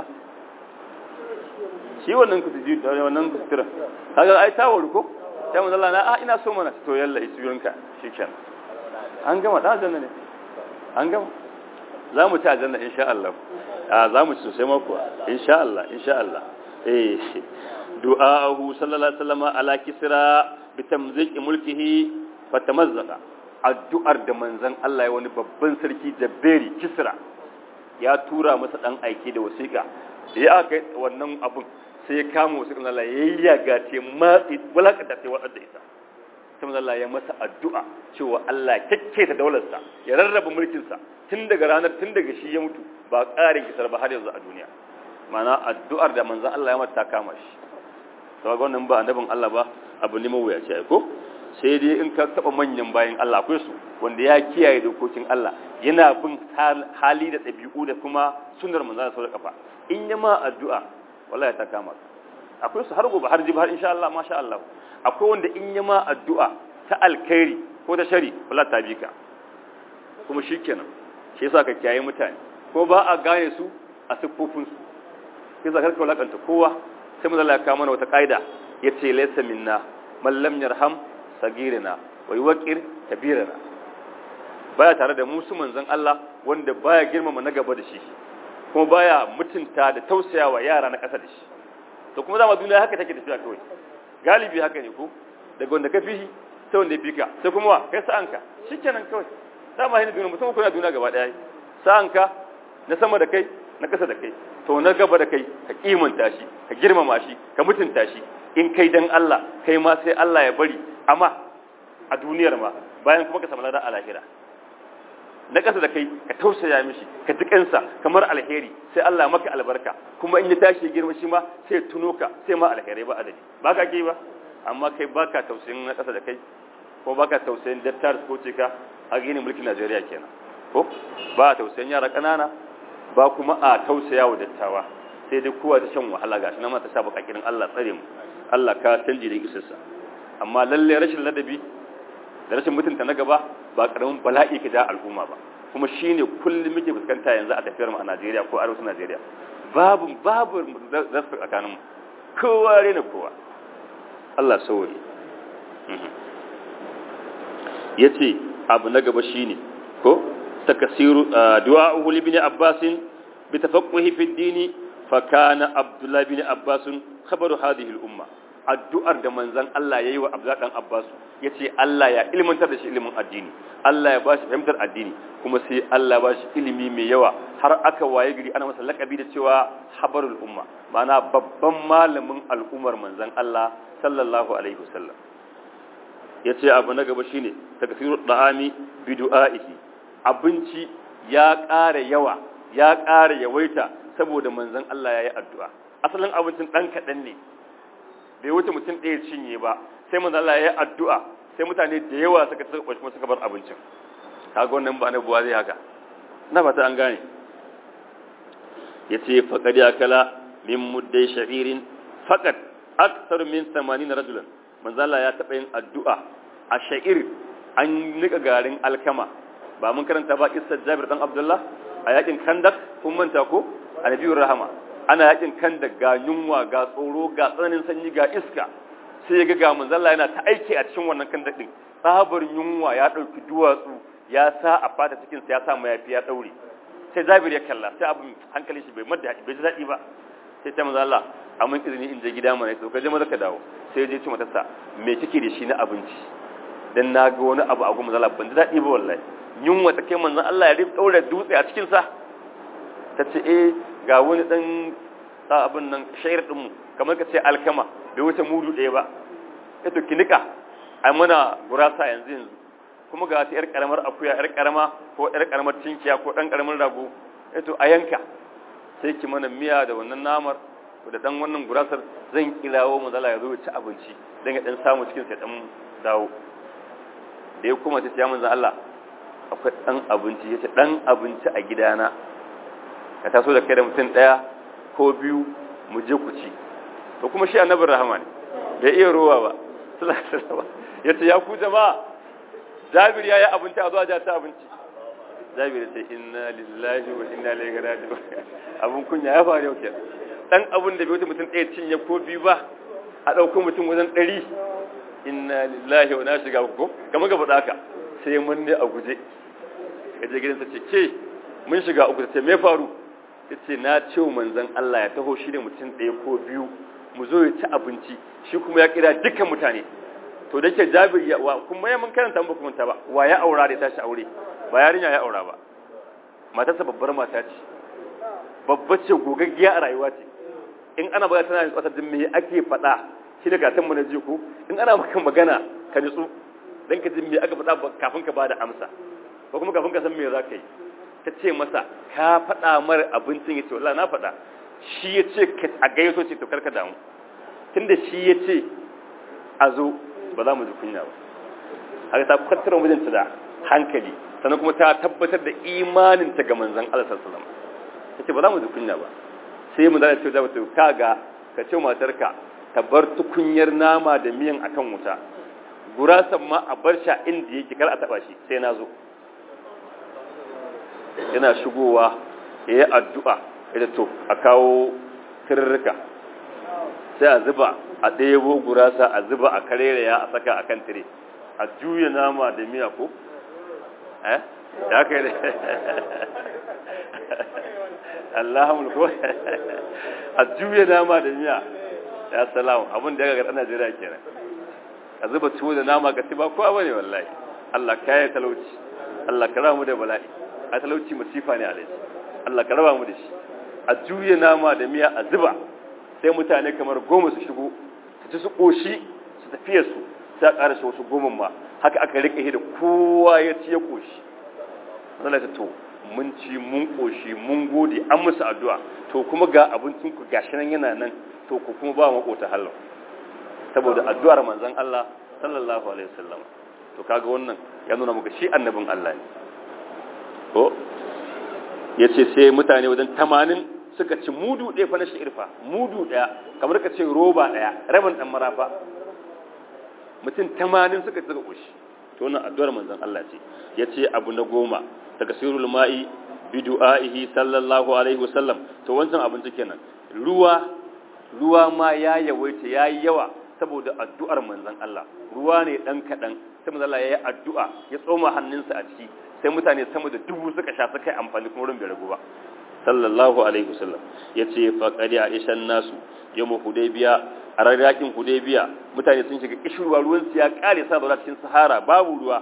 shi wannan kutuji da wannan kutura kaga ai ta wuri ko sai mun Allah na a ina so mana to yalla isurinka shikenan an gama da aljanna ne an gama za mu ci aljanna insha Allah a za mu ci sosai ma kuwa insha Allah insha Allah eh du'a'ahu sallallahu alaihi wasallam ala kisra bi tamziqi mulkihi fatamazzaqa addu'ar da manzon Allah ya wani babban sarki Jabberi Kisra ya tura masa dan aike da wasiƙa da ya aka wannan abun sai ya kama wasiƙan Allah ya yaga ce matsi walakata sai wadar da ita sai Allah ya masa addu'a cewa Allah kyakke ta daularsa ya rarraba mulkinsa tun daga ranar tun daga shi ya mutu ba ƙarin kisar ba har yanzu a duniya mana addu'ar da manzon Allah ya mata kama shi to ga wannan ba annabin Allah ba abu ne mawuyaci ai ko sai dai in ka taba manyan bayan Allah akwai su wanda ya kiyaye dokokin Allah yana bin hali da ɗabi'u da kuma sunnar manzon Allah kafa in ya ma addu'a wallahi ta kama akwai su har gobe har jibi har insha Allah masha Allah akwai wanda in ya ma addu'a ta alkhairi ko ta shari wallahi ta bi ka kuma shikenan shi yasa ka kiyaye mutane ko ba a gane su a siffofin su sai zakar ka walakanta kowa sai manzo Allah ya kawo mana wata kaida yace laysa minna man lam yarham sagirina wa yuqir kabirina baya tare da musu manzon Allah wanda baya girmama na gaba da shi kuma baya mutunta da tausayawa yara na ƙasa da shi to kuma zama duniya haka take tafiya kawai galibi haka ne ko daga wanda ka fihi sai wanda ya fika sai kuma wa kai sa'anka shikenan kawai dama hin duniya mutum ko na duniya gaba daya sa'anka na sama da kai na kasa da kai to na gaba da kai ka kimanta shi ka girmama shi ka mutunta shi in kai dan Allah kai ma sai Allah ya bari amma a duniyar ma bayan kuma ka samu ladan a lahira na ƙasa da kai ka tausaya mishi ka ji kansa kamar alheri sai Allah maka albarka kuma in ya tashi ya girma shi ma sai tuno ka sai ma alherai ba adadi ba ka ke ba amma kai baka tausayin na ƙasa da kai ko baka tausayin dattar ko ce ka a gini mulkin Najeriya kenan ko ba a tausayin yara ƙanana ba kuma a tausaya wa dattawa sai dai kowa ta shan wahala gashi na mata sa bakakirin Allah tsare mu Allah ka canji da isarsa amma lalle rashin ladabi da rashin mutunta na gaba ba karamin bala'i ka da al'umma ba kuma shine kullum muke fuskanta yanzu a tafiyar mu a Najeriya ko arewacin Najeriya babu babu zasu tsakanin mu kowa rena kowa Allah sauri yace abu na gaba shine ko takasiru du'a'uhu li ibn Abbas bi tafaqquhi fi ad-din fa kana Abdullah ibn Abbas khabaru hadhihi al-umma addu'ar da manzan Allah ya yi wa Abdullah ɗan Abbasu ya ce Allah ya ilmantar da shi ilimin addini Allah ya ba shi fahimtar addini kuma sai Allah ba shi ilimi mai yawa har aka waye gari ana masa laƙabi da cewa habarul umma ma'ana babban malamin al'ummar manzan Allah sallallahu alaihi wasallam ya ce abu na gaba shine takfirul da'ami bi du'a'ihi abinci ya ƙara yawa ya ƙara yawaita saboda manzan Allah ya yi addu'a asalin abincin ɗan kaɗan ne bai wuce mutum ɗaya cinye ba sai manzo Allah ya yi addu'a sai mutane da yawa suka tsaka kwashi kuma suka bar abincin kaga wannan ba na buwa zai haka na fata an gane yace faqad yakala min muddai sha'irin faqad akthar min 80 rajulan manzo Allah ya taba yin addu'a a sha'ir an nika garin alkama ba mun karanta ba kissar Jabir dan Abdullah a yakin Kandak kun manta ko annabiyur rahama ana yakin kan da ga yunwa ga tsoro ga tsananin sanyi ga iska sai ya ga ga manzalla yana ta aiki a cikin wannan kan daɗin tsabar yunwa ya ɗauki duwatsu ya sa a fata cikin sa ya sa mayafi ya ɗaure sai zabir ya kalla sai abin hankali shi bai madda bai ji daɗi ba sai ta manzalla a mun izini in je gida mana to ka je maza ka dawo sai ya je ci matarsa me kike da shi na abinci dan na ga wani abu a gurin manzalla ban ji daɗi ba wallahi yunwa ta kai manzon Allah ya rufe ɗaure dutse a cikin sa ta ce eh ga wani dan sa abin nan shayar dinmu kamar ka ce alkama bai wuce mudu ɗaya ba ito kinika ai mana gurasa yanzu yanzu kuma ga ta yar karamar akuya yar karama ko yar karamar tinkiya ko dan karamin rago ito a yanka sai ki mana miya da wannan namar da dan wannan gurasar zan kirawo mu zala ya zo ci abinci dan ya dan samu cikin sai dan dawo da ya kuma ta ya manzo Allah akwai dan abinci yace dan abinci a gidana ka taso da kai da mutum daya ko biyu mu je ku ci to kuma shi annabin rahama ne bai iya ruwa ba ya ce ya ku jama'a jabir ya yi abinci a zuwa ja ta abinci jabir ya ce inna lillahi wa inna ilaihi raji'un abun kunya ya faru yau ke dan abun da bai wuce mutum ɗaya cinye ko biyu ba a ɗauko mutum wajen ɗari inna lillahi wa na shiga ko kamar ga faɗa haka sai mun ne a guje ya je gidansa ce ke mun shiga uku ta ce me faru ce na ce wa manzan Allah ya taho shi ne mutum ɗaya ko biyu mu zo ya ci abinci shi kuma ya kira dukkan mutane to da ke jabir ya wa kuma ya mun karanta mu kuma ta ba wa ya aura da ya tashi aure ba yarinya ya aura ba matarsa babbar mata ce babba ce gogaggiya a rayuwa ce in ana magana tana kwata din me ake faɗa shi da gatan mu na ji ko in ana maka magana ka nutsu dan ka ji me aka faɗa kafin ka bada amsa ko kuma kafin ka san me za ka yi ta ce masa ka faɗa mara abincin ya ce wallah na faɗa shi ya ce a gayyato ce to karka damu tunda shi ya ce a zo ba za mu ji kunya ba haka ta kwantar wa mijinta da hankali sannan kuma ta tabbatar da imaninta ga manzan Allah sallallahu alaihi ta ce ba za mu ji kunya ba sai mu zai ce da mutum ka ga ka ce matarka ta bar tukunyar nama da miyan akan wuta gurasan ma a bar sha inda yake kar a taba shi sai na zo yana shigowa ya yi addu'a ya to a kawo tirrika sai a zuba a ɗebo gurasa a zuba a kareraya a saka a kan tire a juya nama da miya ko? eh? ya kai da Allahumul ko a juya nama da miya ya salamu abin da ya gagar Najeriya kenan a zuba tuwo da nama ga ba kowa bane wallahi Allah kayan talauci Allah ka mu da bala'i a talauci masifa ne alaji Allah ka raba mu da shi a juya nama da miya a zuba sai mutane kamar goma su shigo su ci su ƙoshi su tafiya su sai a ƙara shi wasu goma ma haka aka riƙe da kowa ya ci ya ƙoshi zala ta to mun ci mun ƙoshi mun gode an musu addu'a to kuma ga abincin ku gashi nan yana nan to ku kuma ba maƙota halal saboda addu'ar manzon Allah sallallahu alaihi wasallam to kaga wannan ya nuna muka shi annabin Allah ne ko yace sai mutane wajen 80 suka ci mudu ɗaya fa na shirfa mudu ɗaya kamar ka ce roba ɗaya rabin ɗan marafa mutum 80 suka ci suka ƙoshi to wannan addu'ar manzon Allah ce yace abu na goma daga sirrul ma'i bi du'aihi sallallahu alaihi wasallam to wancan abinci kenan ruwa ruwa ma ya yawaita yayi yawa saboda addu'ar manzon Allah ruwa ne dan kadan sai manzon Allah yayi addu'a ya tsoma hannunsa a ciki sai mutane sama da dubu suka sha suka yi amfani kuma ruwan bai ragu ba sallallahu alaihi wasallam yace faqad aishan nasu yawm hudaybiya a rarakin hudaybiya mutane sun shiga kishirwa ruwan su ya kare sa da cikin sahara babu ruwa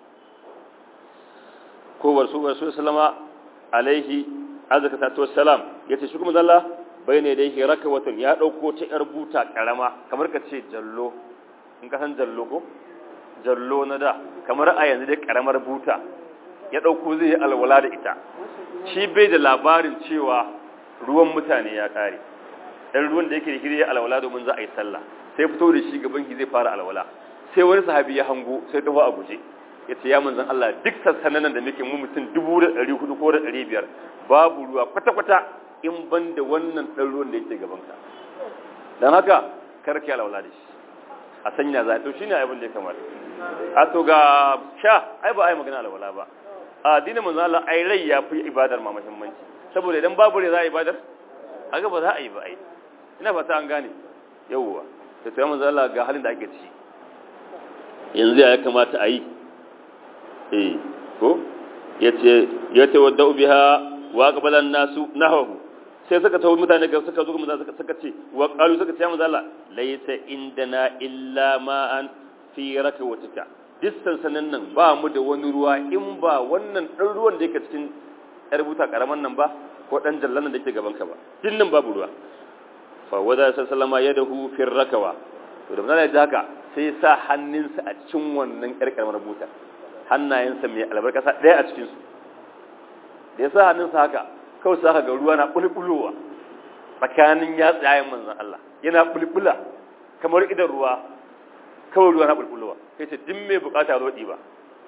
ko warsu warsu sallama alaihi azkatu wassalam yace shi kuma zalla bai ne dai rakawatun ya dauko ta yar buta karama kamar ka ce jallo in ka san jallo ko jallo na da kamar a yanzu dai karamar buta ya dauko zai yi alwala da ita shi bai da labarin cewa ruwan mutane ya kare dan ruwan da yake da shirye alwala domin za a yi sallah sai fito da shi gaban ki zai fara alwala sai wani sahabi ya hango sai tafi a guje ya ce ya manzan Allah duk sassanan da muke mu mutum dubu da ɗari hudu ko da ɗari biyar babu ruwa kwata-kwata in ban da wannan ɗan ruwan da yake gabanka don haka karki alwala da shi a sanya za a to shi ne abin da ya kamata a to ga sha ai ba a yi magana alwala ba a dinin manzan Allah ai rai ya fi ibadar ma muhimmanci saboda idan babu rai za a ibadar haka ba za a yi ba ai ina fata an gane yawwa ta tsaye manzan Allah ga halin da ake ci yanzu ya kamata a yi eh ko yace yace wadda biha wa qabalan nasu nahahu sai suka tawo mutane ga suka zo mutane suka suka ce wa qalu suka ce manzo Allah laysa indana illa ma'an fi rakwatika distan sanan nan ba mu da wani ruwa in ba wannan dan ruwan da yake cikin yar buta karaman nan ba ko dan jallan nan da yake gaban ka ba din nan babu ruwa fa wada sallama yadahu fi rakawa to da manzo ya haka sai ya sa hannunsa a cikin wannan yar karamar buta hannayensa mai albarkasa ɗaya a cikinsu da ya sa hannunsa haka kawai sa ga ruwa na bulbulowa tsakanin ya tsayen manzan Allah yana bulbula kamar idan ruwa kawai ruwa na bulbulowa kai ce din mai bukata roɗi ba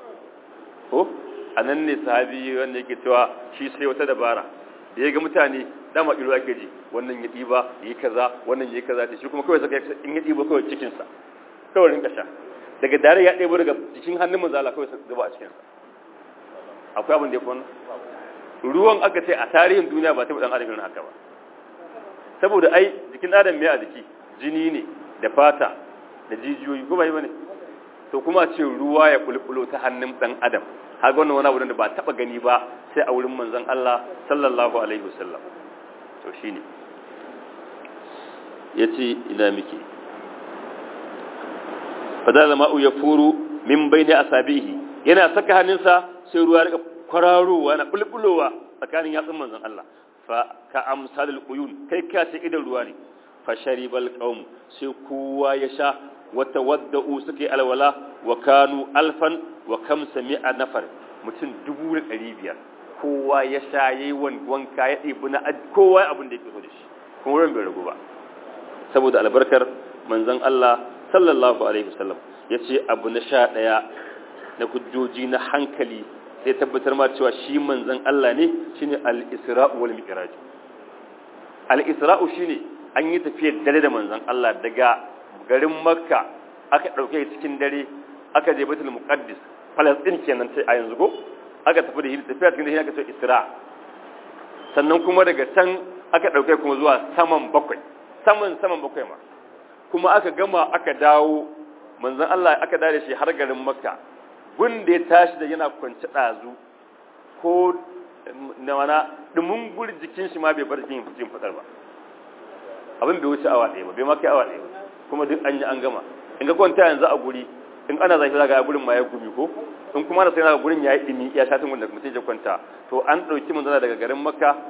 ko a nan ne sahabi wanda yake cewa shi sai wata dabara da ya ga mutane dama ilo ake ji wannan ya ɗiba yi kaza wannan ya yi kaza shi kuma kawai saka in ya ɗiba kawai cikinsa kawai rinka sha daga dare ya ɗebo daga jikin hannun manzala kawai zuba a cikinsa akwai abin da ya fi ruwan aka ce a tarihin duniya ba ta ɗan adam irin haka ba saboda ai jikin adam mai a jiki jini ne da fata da jijiyoyi ko ba yi ba ne to kuma ce ruwa ya bulbulo ta hannun ɗan adam haka wannan wani abu da ba taɓa gani ba sai a wurin manzon Allah sallallahu alaihi wasallam to shine yace ina miki fadala ma'u ya furu min bayni asabihi yana saka hannunsa sai ruwa rika kwararowa na bulbulowa tsakanin yatsun manzon Allah fa ka amsalul uyun kai ka ce idan ruwa ne fa sharibal qaum sai kowa ya sha wa tawadda'u suke alwala wa kanu alfan wa kamsa mi'a nafar mutum dubu da ɗari biyar kowa ya sha yayi wanka ya ɗebi na kowa abin da yake so da shi kuma wurin bai ragu ba saboda albarkar manzon Allah sallallahu alaihi wasallam ya ce abu na sha ɗaya na hujjoji na hankali sai tabbatar ma cewa shi manzan Allah ne shine al-isra'u wal mi'raj al-isra'u shine an yi tafiyar dare da manzan Allah daga garin makka aka ɗauke cikin dare aka je baitul muqaddis palestine kenan sai a yanzu ko aka tafi da hili tafiya cikin dare aka ce isra sannan kuma daga can aka ɗauke kuma zuwa saman bakwai saman saman bakwai ma kuma aka gama aka dawo manzon Allah aka dare shi har garin makka gun da ya tashi da yana kwance ɗazu ko na wana dumin guri jikin shi ma bai bar jikin jikin fitar ba abin bai wuce awa ɗaya ba bai ma kai awa ɗaya ba kuma duk an yi an gama in ga kwanta yanzu a guri in ana zafi za ga gurin ma ya gumi ko in kuma na sai na gurin ya yi ɗimi ya shatin wanda mutum ya kwanta to an ɗauki manzana daga garin makka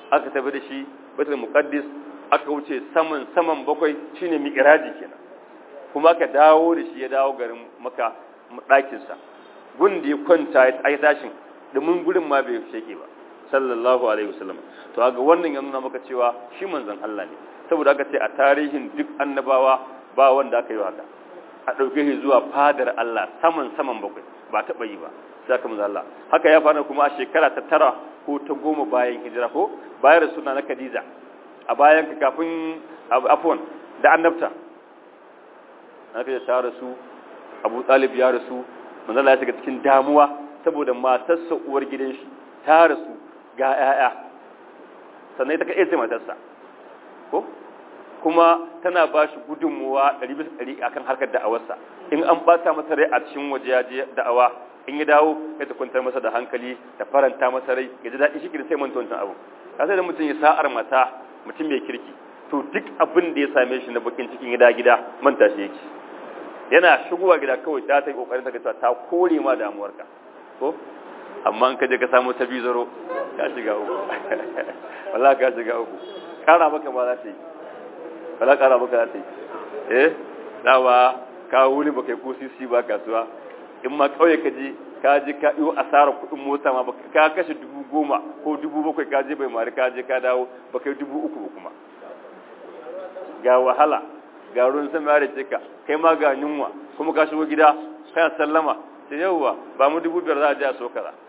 aka tafi da shi baitul muqaddis aka wuce saman saman bakwai shine mi'raji kenan kuma aka dawo da shi ya dawo garin maka ɗakin sa gun da ya kwanta ya tashin domin gurin ma bai sheke ba sallallahu alaihi wasallam to ga wannan ya nuna maka cewa shi manzon Allah ne saboda aka ce a tarihin duk annabawa ba wanda aka yi haka a ɗauke shi zuwa fadar Allah saman saman bakwai ba taɓa yi ba sai aka manzon Allah haka ya faru kuma a shekara ta tara ko ta goma bayan hijira ko bayan suna na Khadija a bayan ka kafin afwan da annabta aka ya ta rasu Abu Talib ya rasu manzon Allah ya shiga cikin damuwa saboda matarsa uwar gidan shi ta rasu ga ‘ya'ya sannan ita kaɗai ce matarsa ko kuma tana ba shi gudunmuwa ɗari bisa ɗari a kan harkar da'awarsa in an ɓata masa rai a cikin waje ya je da'awa in ya dawo ya ta kwantar masa da hankali ta faranta masa rai ya ji daɗi shi sai manta wancan abu ka sai da mutum ya sa'ar mata mutum mai kirki to duk abin da ya same shi na bakin cikin gida gida manta shi yake yana shigowa gida kawai ta ta yi kokarin ta ta kore ma damuwarka ko amma in ka je ka samu ta bizaro ka shiga uku wallahi ka shiga uku kara maka ma za ta yi wallahi kara maka za ta yi eh dawa ka wuni baka yi ko sisi ba kasuwa in ma kauye ka je ka je ka yi asarar kuɗin mota ma ka kashe dubu goma ko dubu bakwai ka je bai mari ka je ka dawo baka yi dubu uku ba kuma ga wahala ga ruwan sama ya rike ka kai ma ga yunwa kuma ka shigo gida kana sallama sai yauwa ba mu dubu biyar za a je a so kaza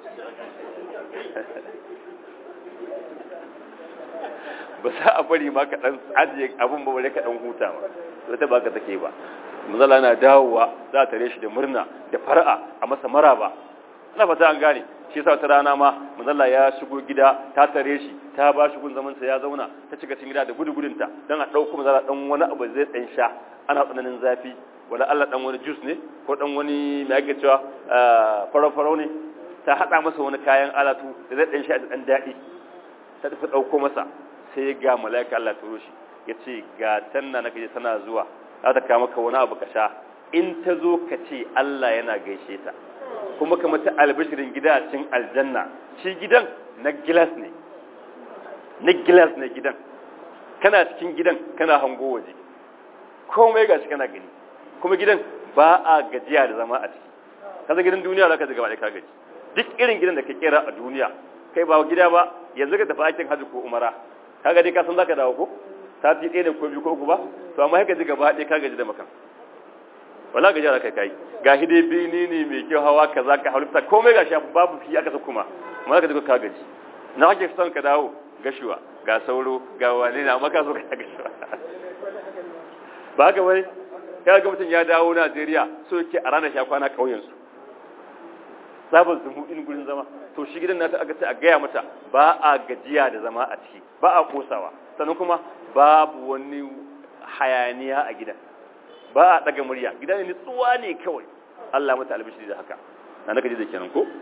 ba za a bari ma ka dan ajiye abin ba bare ka dan huta ba to ta baka take ba manzala na dawowa za ta tare shi da murna da far'a a masa maraba ina fata an gane shi yasa ta rana ma manzala ya shigo gida ta tare shi ta ba shi gun zaman sa ya zauna ta cika cikin gida da gudugudun ta dan a dauko manzala dan wani abu zai dan sha ana tsananin zafi wala Allah dan wani juice ne ko dan wani mai ake cewa farau-farau ne ta hada masa wani kayan alatu da zai dan sha da dan dadi ta tafi dauko masa sai ga malaika Allah turo shi yace ga tanna nake tana zuwa za ta kawo maka wani abu ka sha in ta zo ka ce Allah yana gaishe ta kuma ka mata albishirin gida a cikin aljanna shi gidan na gilas ne na gilas ne gidan kana cikin gidan kana hango waje komai gashi kana gani kuma gidan ba a gajiya da zama a ciki kaza gidan duniya za ka ji gaba da ka gaji duk irin gidan da ka kera a duniya kai ba gida ba yanzu ka tafi aikin hajji ko umara kaga dai ka san zaka dawo ko sati ɗaya da ko biyu ko uku ba to amma haka ji gaba ɗaya ka gaji da makan wala gaji da kai kai ga hide bini ne mai kyau hawa kaza ka halitta komai gashi babu fi aka sa kuma amma ka ji ka gaji na kake son ka dawo gashuwa ga sauro ga wane na maka so ka gashuwa ba ga wai ya ga mutum ya dawo Najeriya so yake a ranar sha kwana ƙauyen su sabon zumu in gurin zama to shi gidan nata aka ce a gaya mata ba a gajiya da zama a ciki ba a kosawa sannan kuma babu wani hayaniya a gidan ba a daga murya gidan ne tsuwa ne kawai Allah mata albishiri da haka na naka ji da kenan ko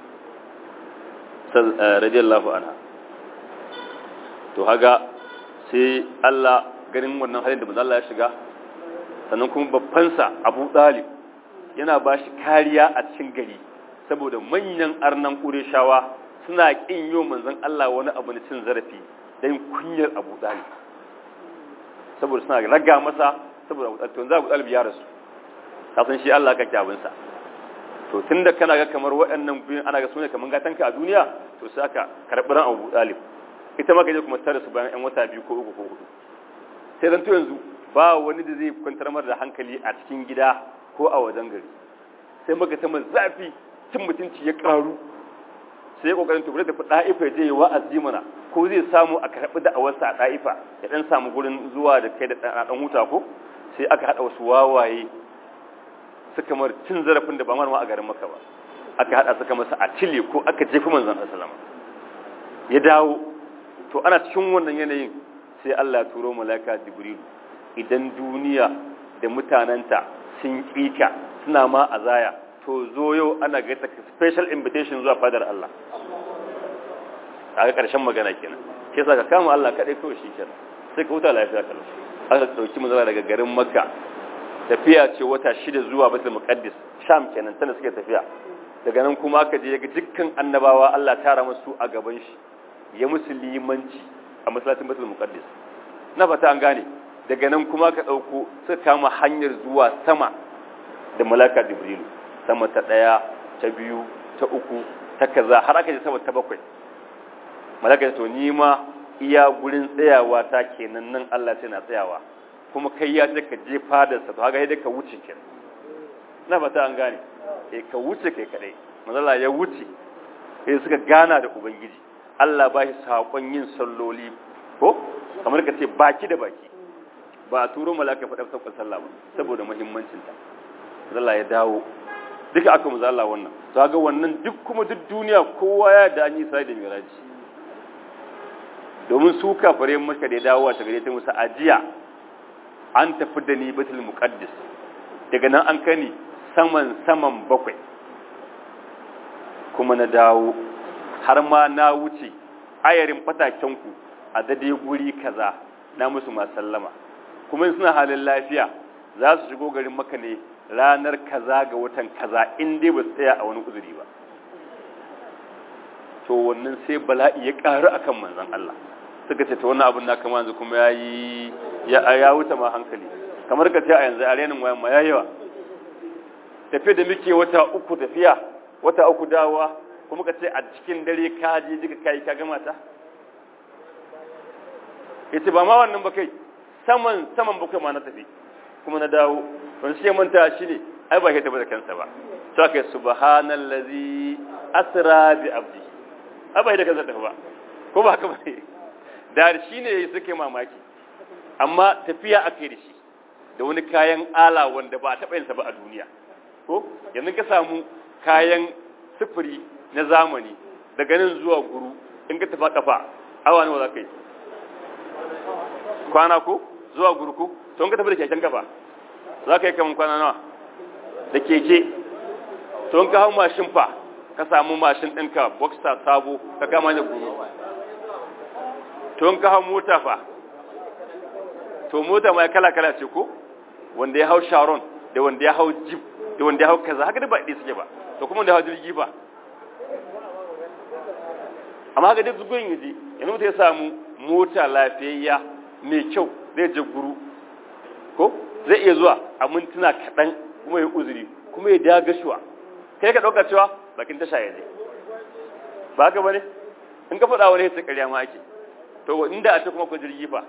radiyallahu anha to haga sai Allah ganin wannan halin da manzo Allah ya shiga sannan kuma babbansa Abu Talib yana ba shi kariya a cikin gari saboda manyan arnan Qurayshawa suna kin yo manzon Allah wani abu na cin zarafi dan kunyar Abu Talib saboda suna raga masa saboda Abu Talib to Abu Talib ya rasu ka san shi Allah kake abin sa to tunda kana ga kamar waɗannan biyun ana ga sune kaman gatanka a duniya to sai aka karɓi ran Abu Talib ita ma kaje kuma tare su bayan ɗan wata biyu ko uku ko hudu sai dan to yanzu ba wani da zai kwantar mara da hankali a cikin gida ko a wajen gari sai maka ta zafi cin mutunci ya karu sai ya kokarin tukure tafi da'ifa ya je ya wa'azi mana ko zai samu a karɓi da'awarsa a da'ifa ya dan samu gurin zuwa da kai da dan huta ko sai aka hada wasu wawaye suka mar cin zarafin da ba ma a garin maka ba aka hada suka masa a cile ko aka jefi manzon Allah ya dawo to ana cikin wannan yanayin sai Allah ya turo malaka Jibril idan duniya da mutananta sun kika suna ma azaya to zo yau ana ga ta special invitation zuwa fadar Allah kaga karshen magana kenan sai saka kama Allah kadai kawai shi kenan sai ka huta lafiya kallon aka dauki manzon daga garin Makka tafiya ce wata shida zuwa Baitul Muqaddis Sham kenan tana suke tafiya daga nan kuma aka je ga dukkan annabawa Allah tara musu a gaban shi ya musu limanci a masallacin Baitul Muqaddas na fata an gane daga nan kuma ka dauko suka kama hanyar zuwa sama da malaka Jibrilu sama ta daya ta biyu ta uku ta kaza har aka je sama ta bakwai malaka to ni ma iya gurin tsayawa ta kenan nan Allah sai na tsayawa kuma kai ya ce ka je fadarsa to haka yadda ka wuce kenan na fata an gane eh ka wuce kai kadai manzala ya wuce sai suka gana da ubangiji Allah ba shi sakon yin salloli ko kamar ka ce baki da baki ba a turo malaka faɗa sakon sallah ba saboda muhimmancin ta Allah ya dawo duka aka mu Allah wannan to ga wannan duk kuma duk duniya kowa ya da an yi sai da miraji domin su kafare maka da ya dawo ta gare ta musa ajiya an tafi da ni batul muqaddas daga nan an kani saman saman bakwai kuma na dawo har ma na wuce ayarin fatakenku a dade guri kaza na musu sallama kuma suna halin lafiya za su shigo garin maka ne ranar kaza ga watan kaza in dai ba su tsaya a wani uzuri ba to wannan sai bala'i ya ƙaru akan manzon Allah suka ce ta wannan abin na kama yanzu kuma ya yi ya wuce ma hankali kamar ka ce a yanzu a renin wayan ma ya yawa tafiya da muke wata uku tafiya wata uku dawa kuma ka ce a cikin dare ka je jika kai ka gama ta yace ba ma wannan ba kai saman saman bakwai ma na tafi kuma na dawo ban shi manta shi ne ai ba shi tafi da kansa ba to kai subhanallazi asra bi abdi ai ba shi da kansa tafi ba ko ba haka ba ne da shi ne suke mamaki amma tafiya ake da shi da wani kayan ala wanda ba a taɓa yinsa ba a duniya ko yanzu ka samu kayan sufuri na zamani daga nan zuwa guru in ka tafa kafa awa nawa za ka yi kwana ko zuwa guru ko to in ka tafi da keken kafa za ka yi kamar kwana nawa da keke to in ka hau mashin fa ka samu mashin ɗinka boxer sabo ka kama da guru to in ka hau mota fa to mota ma kala-kala ce ko wanda ya hau sharon da wanda ya hau jeep da wanda ya hau kaza haka da ba ɗaya suke ba to kuma wanda ya hau jirgi ba amma haka duk zugun yaji yanzu mutum ya samu mota lafiyayya mai kyau zai je guru ko zai iya zuwa a mintuna kaɗan kuma ya uzuri kuma ya daga shuwa kai ka ɗauka cewa bakin tasha ya je ba haka ba ne in ka faɗa wani ya ƙarya ma ake to inda a ce kuma ku jirgi fa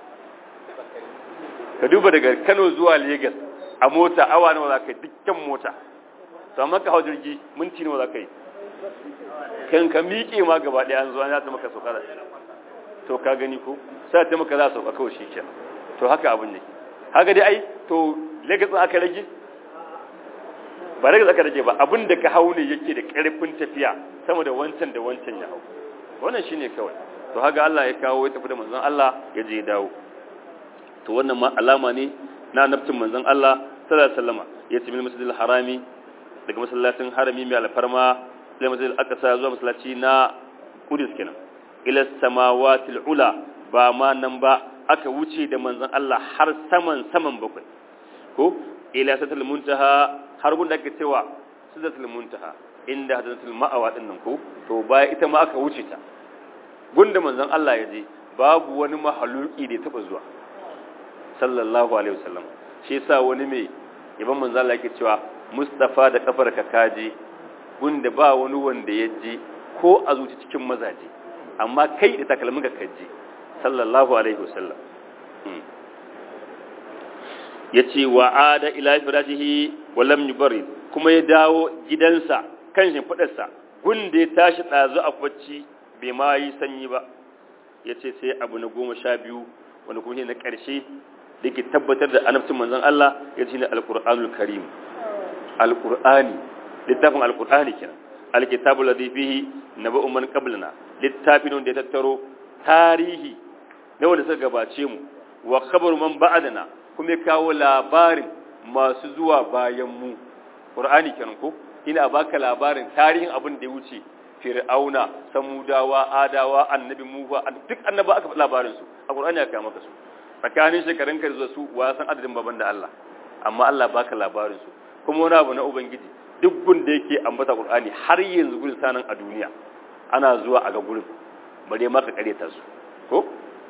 ka duba daga Kano zuwa Lagos a mota awa nawa za ka yi dukkan mota to amma ka hau jirgi minti nawa za ka yi kan ka miƙe ma gaba ɗaya an zuwa ya ta maka sauka to ka gani ko sai ta maka za su sauka kawai shi to haka abin ne haka dai ai to Lagos aka rage ba Lagos aka rage ba abin da ka hau ne yake da ƙarfin tafiya sama da wancan da wancan ya hau wannan shine kawai to haka Allah ya kawo ya tafi da manzon Allah ya je dawo to wannan ma alama ne na naftin manzon Allah sallallahu alaihi wasallam ya ce min masjidil harami daga masallacin harami mai alfarma ila masjidil aqsa zuwa masallaci na Qudus kenan ila samawatil ula ba ma nan ba aka wuce da manzon Allah har saman saman bakwai ko ila satul muntaha har gunda ake cewa sidratul muntaha inda hadratul ma'awa din nan ko to baya ita ma aka wuce ta gunda manzon Allah ya je babu wani mahaluki da ya taba zuwa sallallahu alaihi wasallam shi yasa wani mai yaban manzon Allah yake cewa Mustafa da kafar ka kaje gunda ba wani wanda ya je ko a zuci cikin mazaje amma kai da takalmin ka kaje sallallahu alaihi wasallam yace wa ada ila firashihi wa lam yubarid kuma ya dawo gidansa kan shimfidarsa gunda ya tashi dazu a bacci bai ma yi sanyi ba ya ce sai abu na goma sha biyu wanda kuma na ƙarshe da ke tabbatar da annabcin manzon Allah ya ce ne alƙur'anul karim alƙur'ani littafin alƙur'ani kenan alkitabu ladhi fihi naba'u man qablana littafin wanda ya tattaro tarihi na wanda suka gabace mu wa khabaru man ba'dana kuma ya kawo labarin masu zuwa bayan mu qur'ani kenan ko ina baka labarin tarihin abin da ya wuce fir'auna samudawa adawa annabi mufa duk annaba aka faɗi labarin su a qur'ani aka maka su tsakanin shekarun ka zuwa su wa san adadin baban da Allah amma Allah baka labarin su kuma wani abu na ubangiji duk gun da yake ambata qur'ani har yanzu gurin sanan a duniya ana zuwa a ga gurin bare ma ka karyata su ko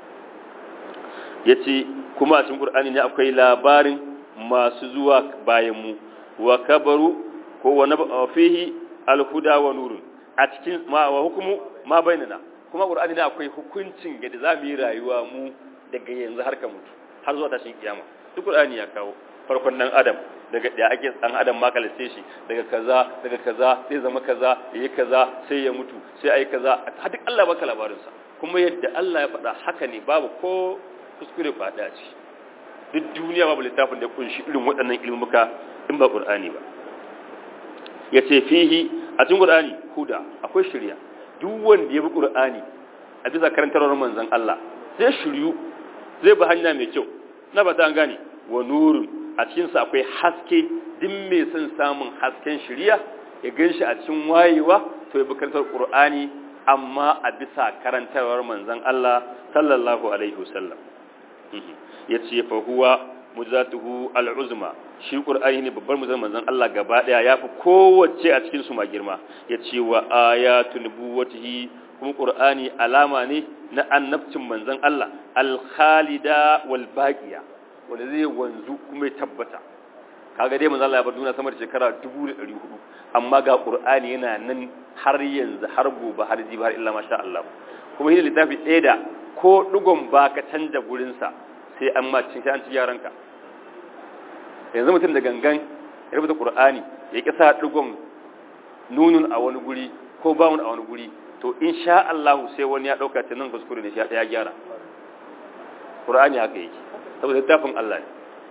yace kuma a cikin Qur'ani ne akwai labarin masu zuwa bayan mu wa kabaru ko wa fihi alhuda wa nurun a cikin ma wa hukumu ma bainana kuma Qur'ani ne akwai hukuncin da za mu yi rayuwa mu daga yanzu har ka mutu har zuwa tashin kiyama duk Qur'ani ya kawo farkon dan adam daga da ake dan adam ma kalace shi daga kaza daga kaza sai zama kaza yayi kaza sai ya mutu sai ayi kaza har duk Allah baka labarin sa kuma yadda Allah ya faɗa haka ne babu ko kuskure faɗa ce duk duniya babu littafin da ya kunshi irin waɗannan ilmuka in ba Qur'ani ba yace fihi a cikin Qur'ani huda akwai shari'a duk wanda ya bi Qur'ani a bisa karantarwar manzon Allah zai shiryu zai bi hanya mai kyau na ba ta an gane wa nurun a cikinsa akwai haske duk mai son samun hasken shirya ya gan shi a cikin wayewa to ya bukantar ƙur'ani amma a bisa karantarwar manzan Allah sallallahu alaihi wasallam ya ce fa huwa mujzatuhu al'uzma shi ƙur'ani ne babbar muzan manzan Allah gaba ɗaya ya fi kowace a cikin su ma girma ya ce wa ayatu nubuwatihi kuma ƙur'ani alama ne na annabcin manzan Allah al-khalida wal baqiya wanda zai wanzu kuma ya tabbata kaga dai manzo Allah ya bar duniya sama da shekara 1400 amma ga Qur'ani yana nan har yanzu har gobe har jibi har illa masha Allah kuma shi littafi ɗaya da ko dugon ba ka canja gurin sa sai an ma cin sai an ci yaranka yanzu mutum da gangan ya rubuta Qur'ani ya kisa dugon nunun a wani guri ko bawun a wani guri to insha Allah sai wani ya dauka ta nan kuskure ne shi ya gyara Qur'ani haka yake saboda littafin Allah ne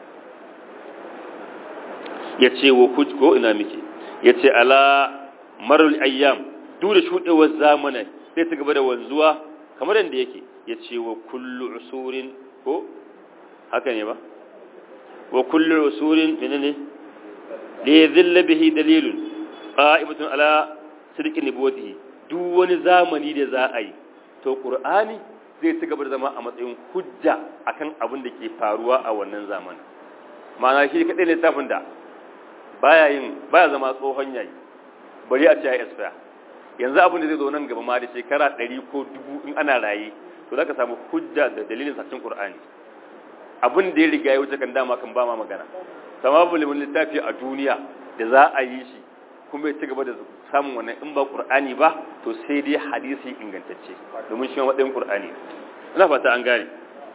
ya ce wa ko ina muke ya ce ala marar ayyam duk da shuɗewar zamanin sai ta gaba da wanzuwa kamar yadda yake ya ce wa kullu usurin ko haka ne ba wa kullu usurin menene da ya zilla bihi dalilun qa'imatun ala sidqin nubuwatihi duk wani zamani da za a yi to qur'ani zai ci gaba da zama a matsayin hujja akan abin da ke faruwa a wannan zamanin ma'ana shi kadai ne littafin da baya yin baya zama tsohon yayi bari a ce ya expire yanzu abin da zai zo nan gaba ma da shekara 100 ko 1000 in ana raye to zaka samu hujja da dalilin sacin qur'ani abin da ya riga ya wuce kan dama kan ba ma magana sama babu littafi a duniya da za a yi shi kuma ya ci gaba da samun wannan in ba qur'ani ba to sai dai hadisi ingantacce domin shi matsayin qur'ani ina fata an gane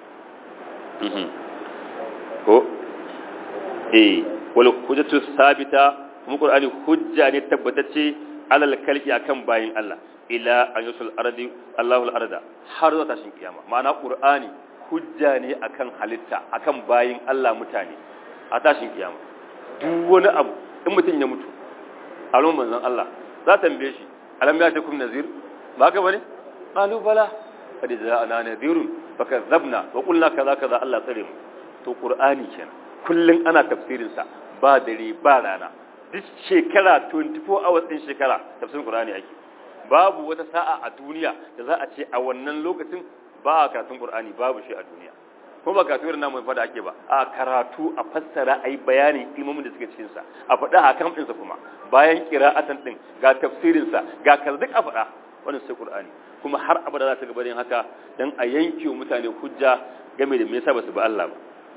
ko eh wal hujjatu sabita kuma qur'ani hujja ne tabbatacce alal kalki akan bayin Allah ila an yusul ardi Allahu al-arda har zuwa tashin kiyama ma'ana qur'ani hujja ne akan halitta akan bayin Allah mutane a tashin kiyama duk wani abu in mutum ya mutu alon manzon Allah za ta tambaye shi alam ya takum nazir ba ka bane qalu bala qad ja'ana nadhirun fakazzabna wa qulna kaza kaza Allah tsare mu to qur'ani kenan kullun ana tafsirin sa ba dare ba rana duk shekara 24 hours din shekara tafsirin qur'ani ake babu wata sa'a a duniya da za a ce a wannan lokacin ba a karatun qur'ani babu shi a duniya ko ba karatu irin namu fada ake ba a karatu a fassara a yi bayanin ilmomin da suke cikin sa a faɗa hakan din sa kuma bayan qira'atan din ga tafsirin sa ga kaza duk a faɗa wannan sai qur'ani kuma har abada za ta gaba yin haka dan a yanke wa mutane hujja game da me yasa basu ba Allah ba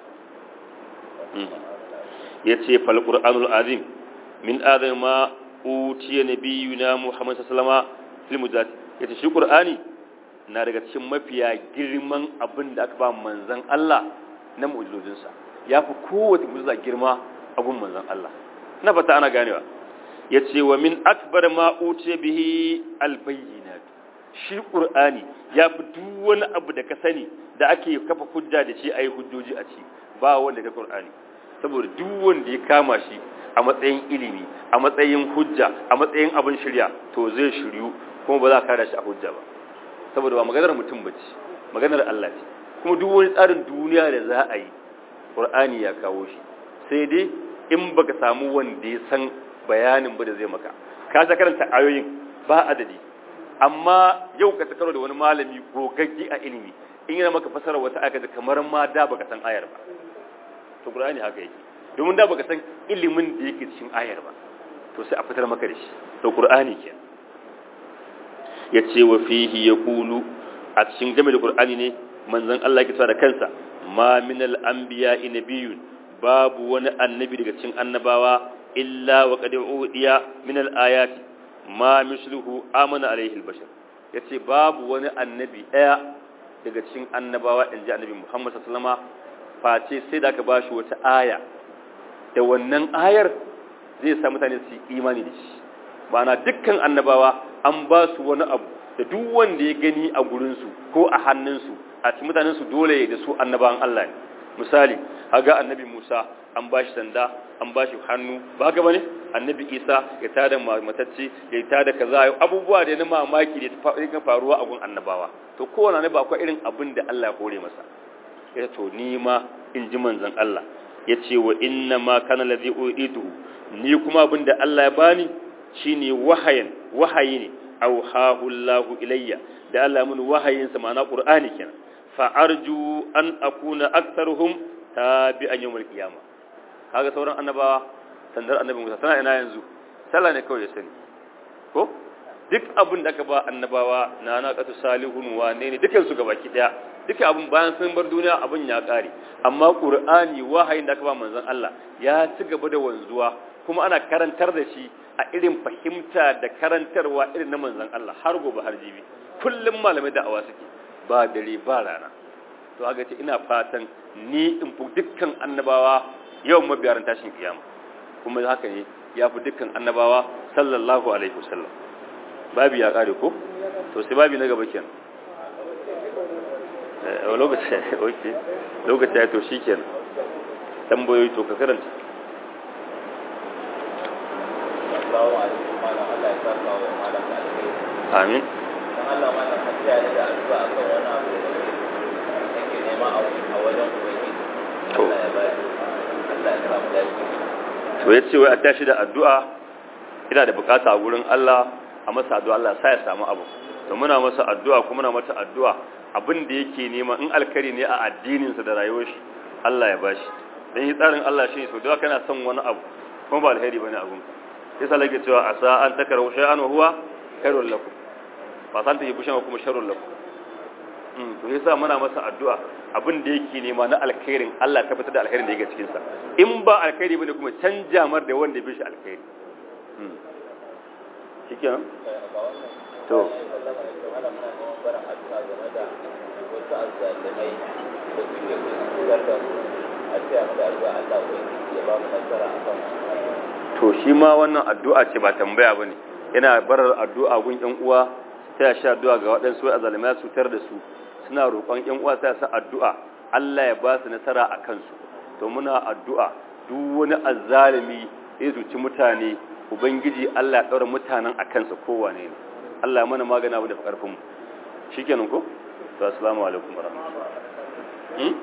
yace fal qur'anul azim min adam ma utiya nabiyuna muhammad sallallahu alaihi wasallam fil mujahid yace shi qur'ani na daga cikin mafiya girman abin da aka ba manzan Allah na mu'ujizojinsa ya fi kowace mu'ujiza girma abin manzan Allah na fata ana ganewa ya ce wa min akbar ma uce bihi albayyinat shi qur'ani ya fi duk wani abu da ka sani da ake kafa hujja da shi ayi hujjoji a ci ba wanda ka qur'ani saboda duk wanda ya kama shi a matsayin ilimi a matsayin hujja a matsayin abin shirya to zai shiryu kuma ba za ka kada shi a hujja ba saboda ba maganar mutum ba ce maganar Allah ce kuma duk wani tsarin duniya da za a yi ƙur'ani ya kawo shi sai dai in baka samu wanda ya san bayanin ba da zai maka ka ta karanta ayoyin ba adadi amma yau ka karo da wani malami gogaggi a ilimi in yana maka fasara wata aka kamar ma da baka san ayar ba to ƙur'ani haka yake domin da baka san ilimin da yake cikin ayar ba to sai a fitar maka da shi to ƙur'ani kenan ya ce wa fihi ya kulu a cikin game da qur'ani ne manzon Allah yake cewa da kansa ma minal anbiya'i nabiyyun babu wani annabi daga cikin annabawa illa wa qad udiya min al-ayati ma misluhu amana alaihi al-bashar yace babu wani annabi daya daga cikin annabawa inji annabi Muhammad sallallahu alaihi wasallam face sai da aka bashi wata aya da wannan ayar zai sa mutane su imani da shi bana dukkan annabawa an ba su wani abu da duk wanda ya gani a gurinsu ko a hannunsu a cikin mutanensu dole da su annabawan Allah ne misali haga annabi Musa an bashi sanda an bashi hannu ba haka bane annabi Isa ya tada matacce ya tada kaza abubuwa da na mamaki da ta faruwa a gun annabawa to kowanne annabi akwai irin abin da Allah ya hore masa ya to ni ma in ji manzon Allah ya ce wa inna ma kana ladhi uitu ni kuma abin da Allah ya bani shine wahayin wahayi ne auhahu Allahu ilayya da Allah mun wahayin sa ma'ana Qur'ani kenan fa arju an akuna aktharuhum tabi'an yawmal qiyamah kaga sauran annabawa sandar annabi Musa tana ina yanzu sallah ne kawai ya sani ko duk abin da aka ba annabawa na na qatu salihun wane ne dukan su gabaki daya duka abin bayan sun bar duniya abin ya kare amma Qur'ani wahayin da aka ba manzon Allah ya ci gaba da wanzuwa kuma ana karantar da shi a irin fahimta da karantarwa irin na manzan Allah har gobe har jibi kullum malamai da'awa suke ba dare ba rana to haka ce ina fatan ni in fi dukkan annabawa yawan mabiyaran tashin kiyama kuma haka ne ya fi dukkan annabawa sallallahu alaihi wasallam babi ya kare ko to sai babi na gaba kenan eh lokaci okay lokaci ya to shikenan tambayoyi to ka karanta amin dan Allah ma na hadiya da addu'a akan wani abu da kake nema a wajen ubangiji to Allah ya bari Allah ya samu dace to ya ce wai a tashi da addu'a ina da bukata a gurin Allah a masa addu'a Allah sa ya samu abu to muna masa addu'a kuma muna mata addu'a abin da yake nema in alkari ne a addininsa da rayuwar shi Allah ya bashi dan yi tsarin Allah shi so da kana son wani abu kuma ba alheri bane abun yasa lake cewa asa an takaru shay'an wa huwa khairul lakum ba san ta yi bushan kuma sharrul lakum mm to yasa muna masa addu'a abin da yake nema na alkhairin Allah ta fitar da alkhairin da yake cikin sa in ba alkhairi bane kuma canja mar da wanda bai shi alkhairi mm shikenan to to shi ma wannan addu'a ce ba tambaya bane yana barar addu'a gun ƴan uwa sai sha addu'a ga waɗansu a zalimai su tar da su suna roƙon ƴan uwa sai sa addu'a Allah ya ba su nasara a kansu to muna addu'a duk wani azzalimi ya zuci mutane ubangiji Allah ya daura mutanen a kansa kowane ne Allah ya mana magana da karfin mu shikenan ko to assalamu alaikum warahmatullahi hmm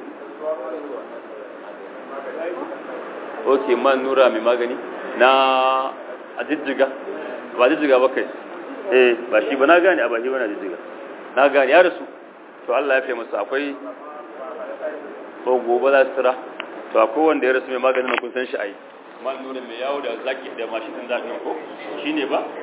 okay man nura mai magani na a jijjiga ba jijjiga ba kai eh ba shi ba na gane a ba shi ba na jijjiga na gane ya rasu to Allah ya fi masa akwai ko gobe za su tira to akwai wanda ya rasu mai maganin kun san shi a yi man nuna mai yawo da zaki da mashin din zaɓin ko shi ne ba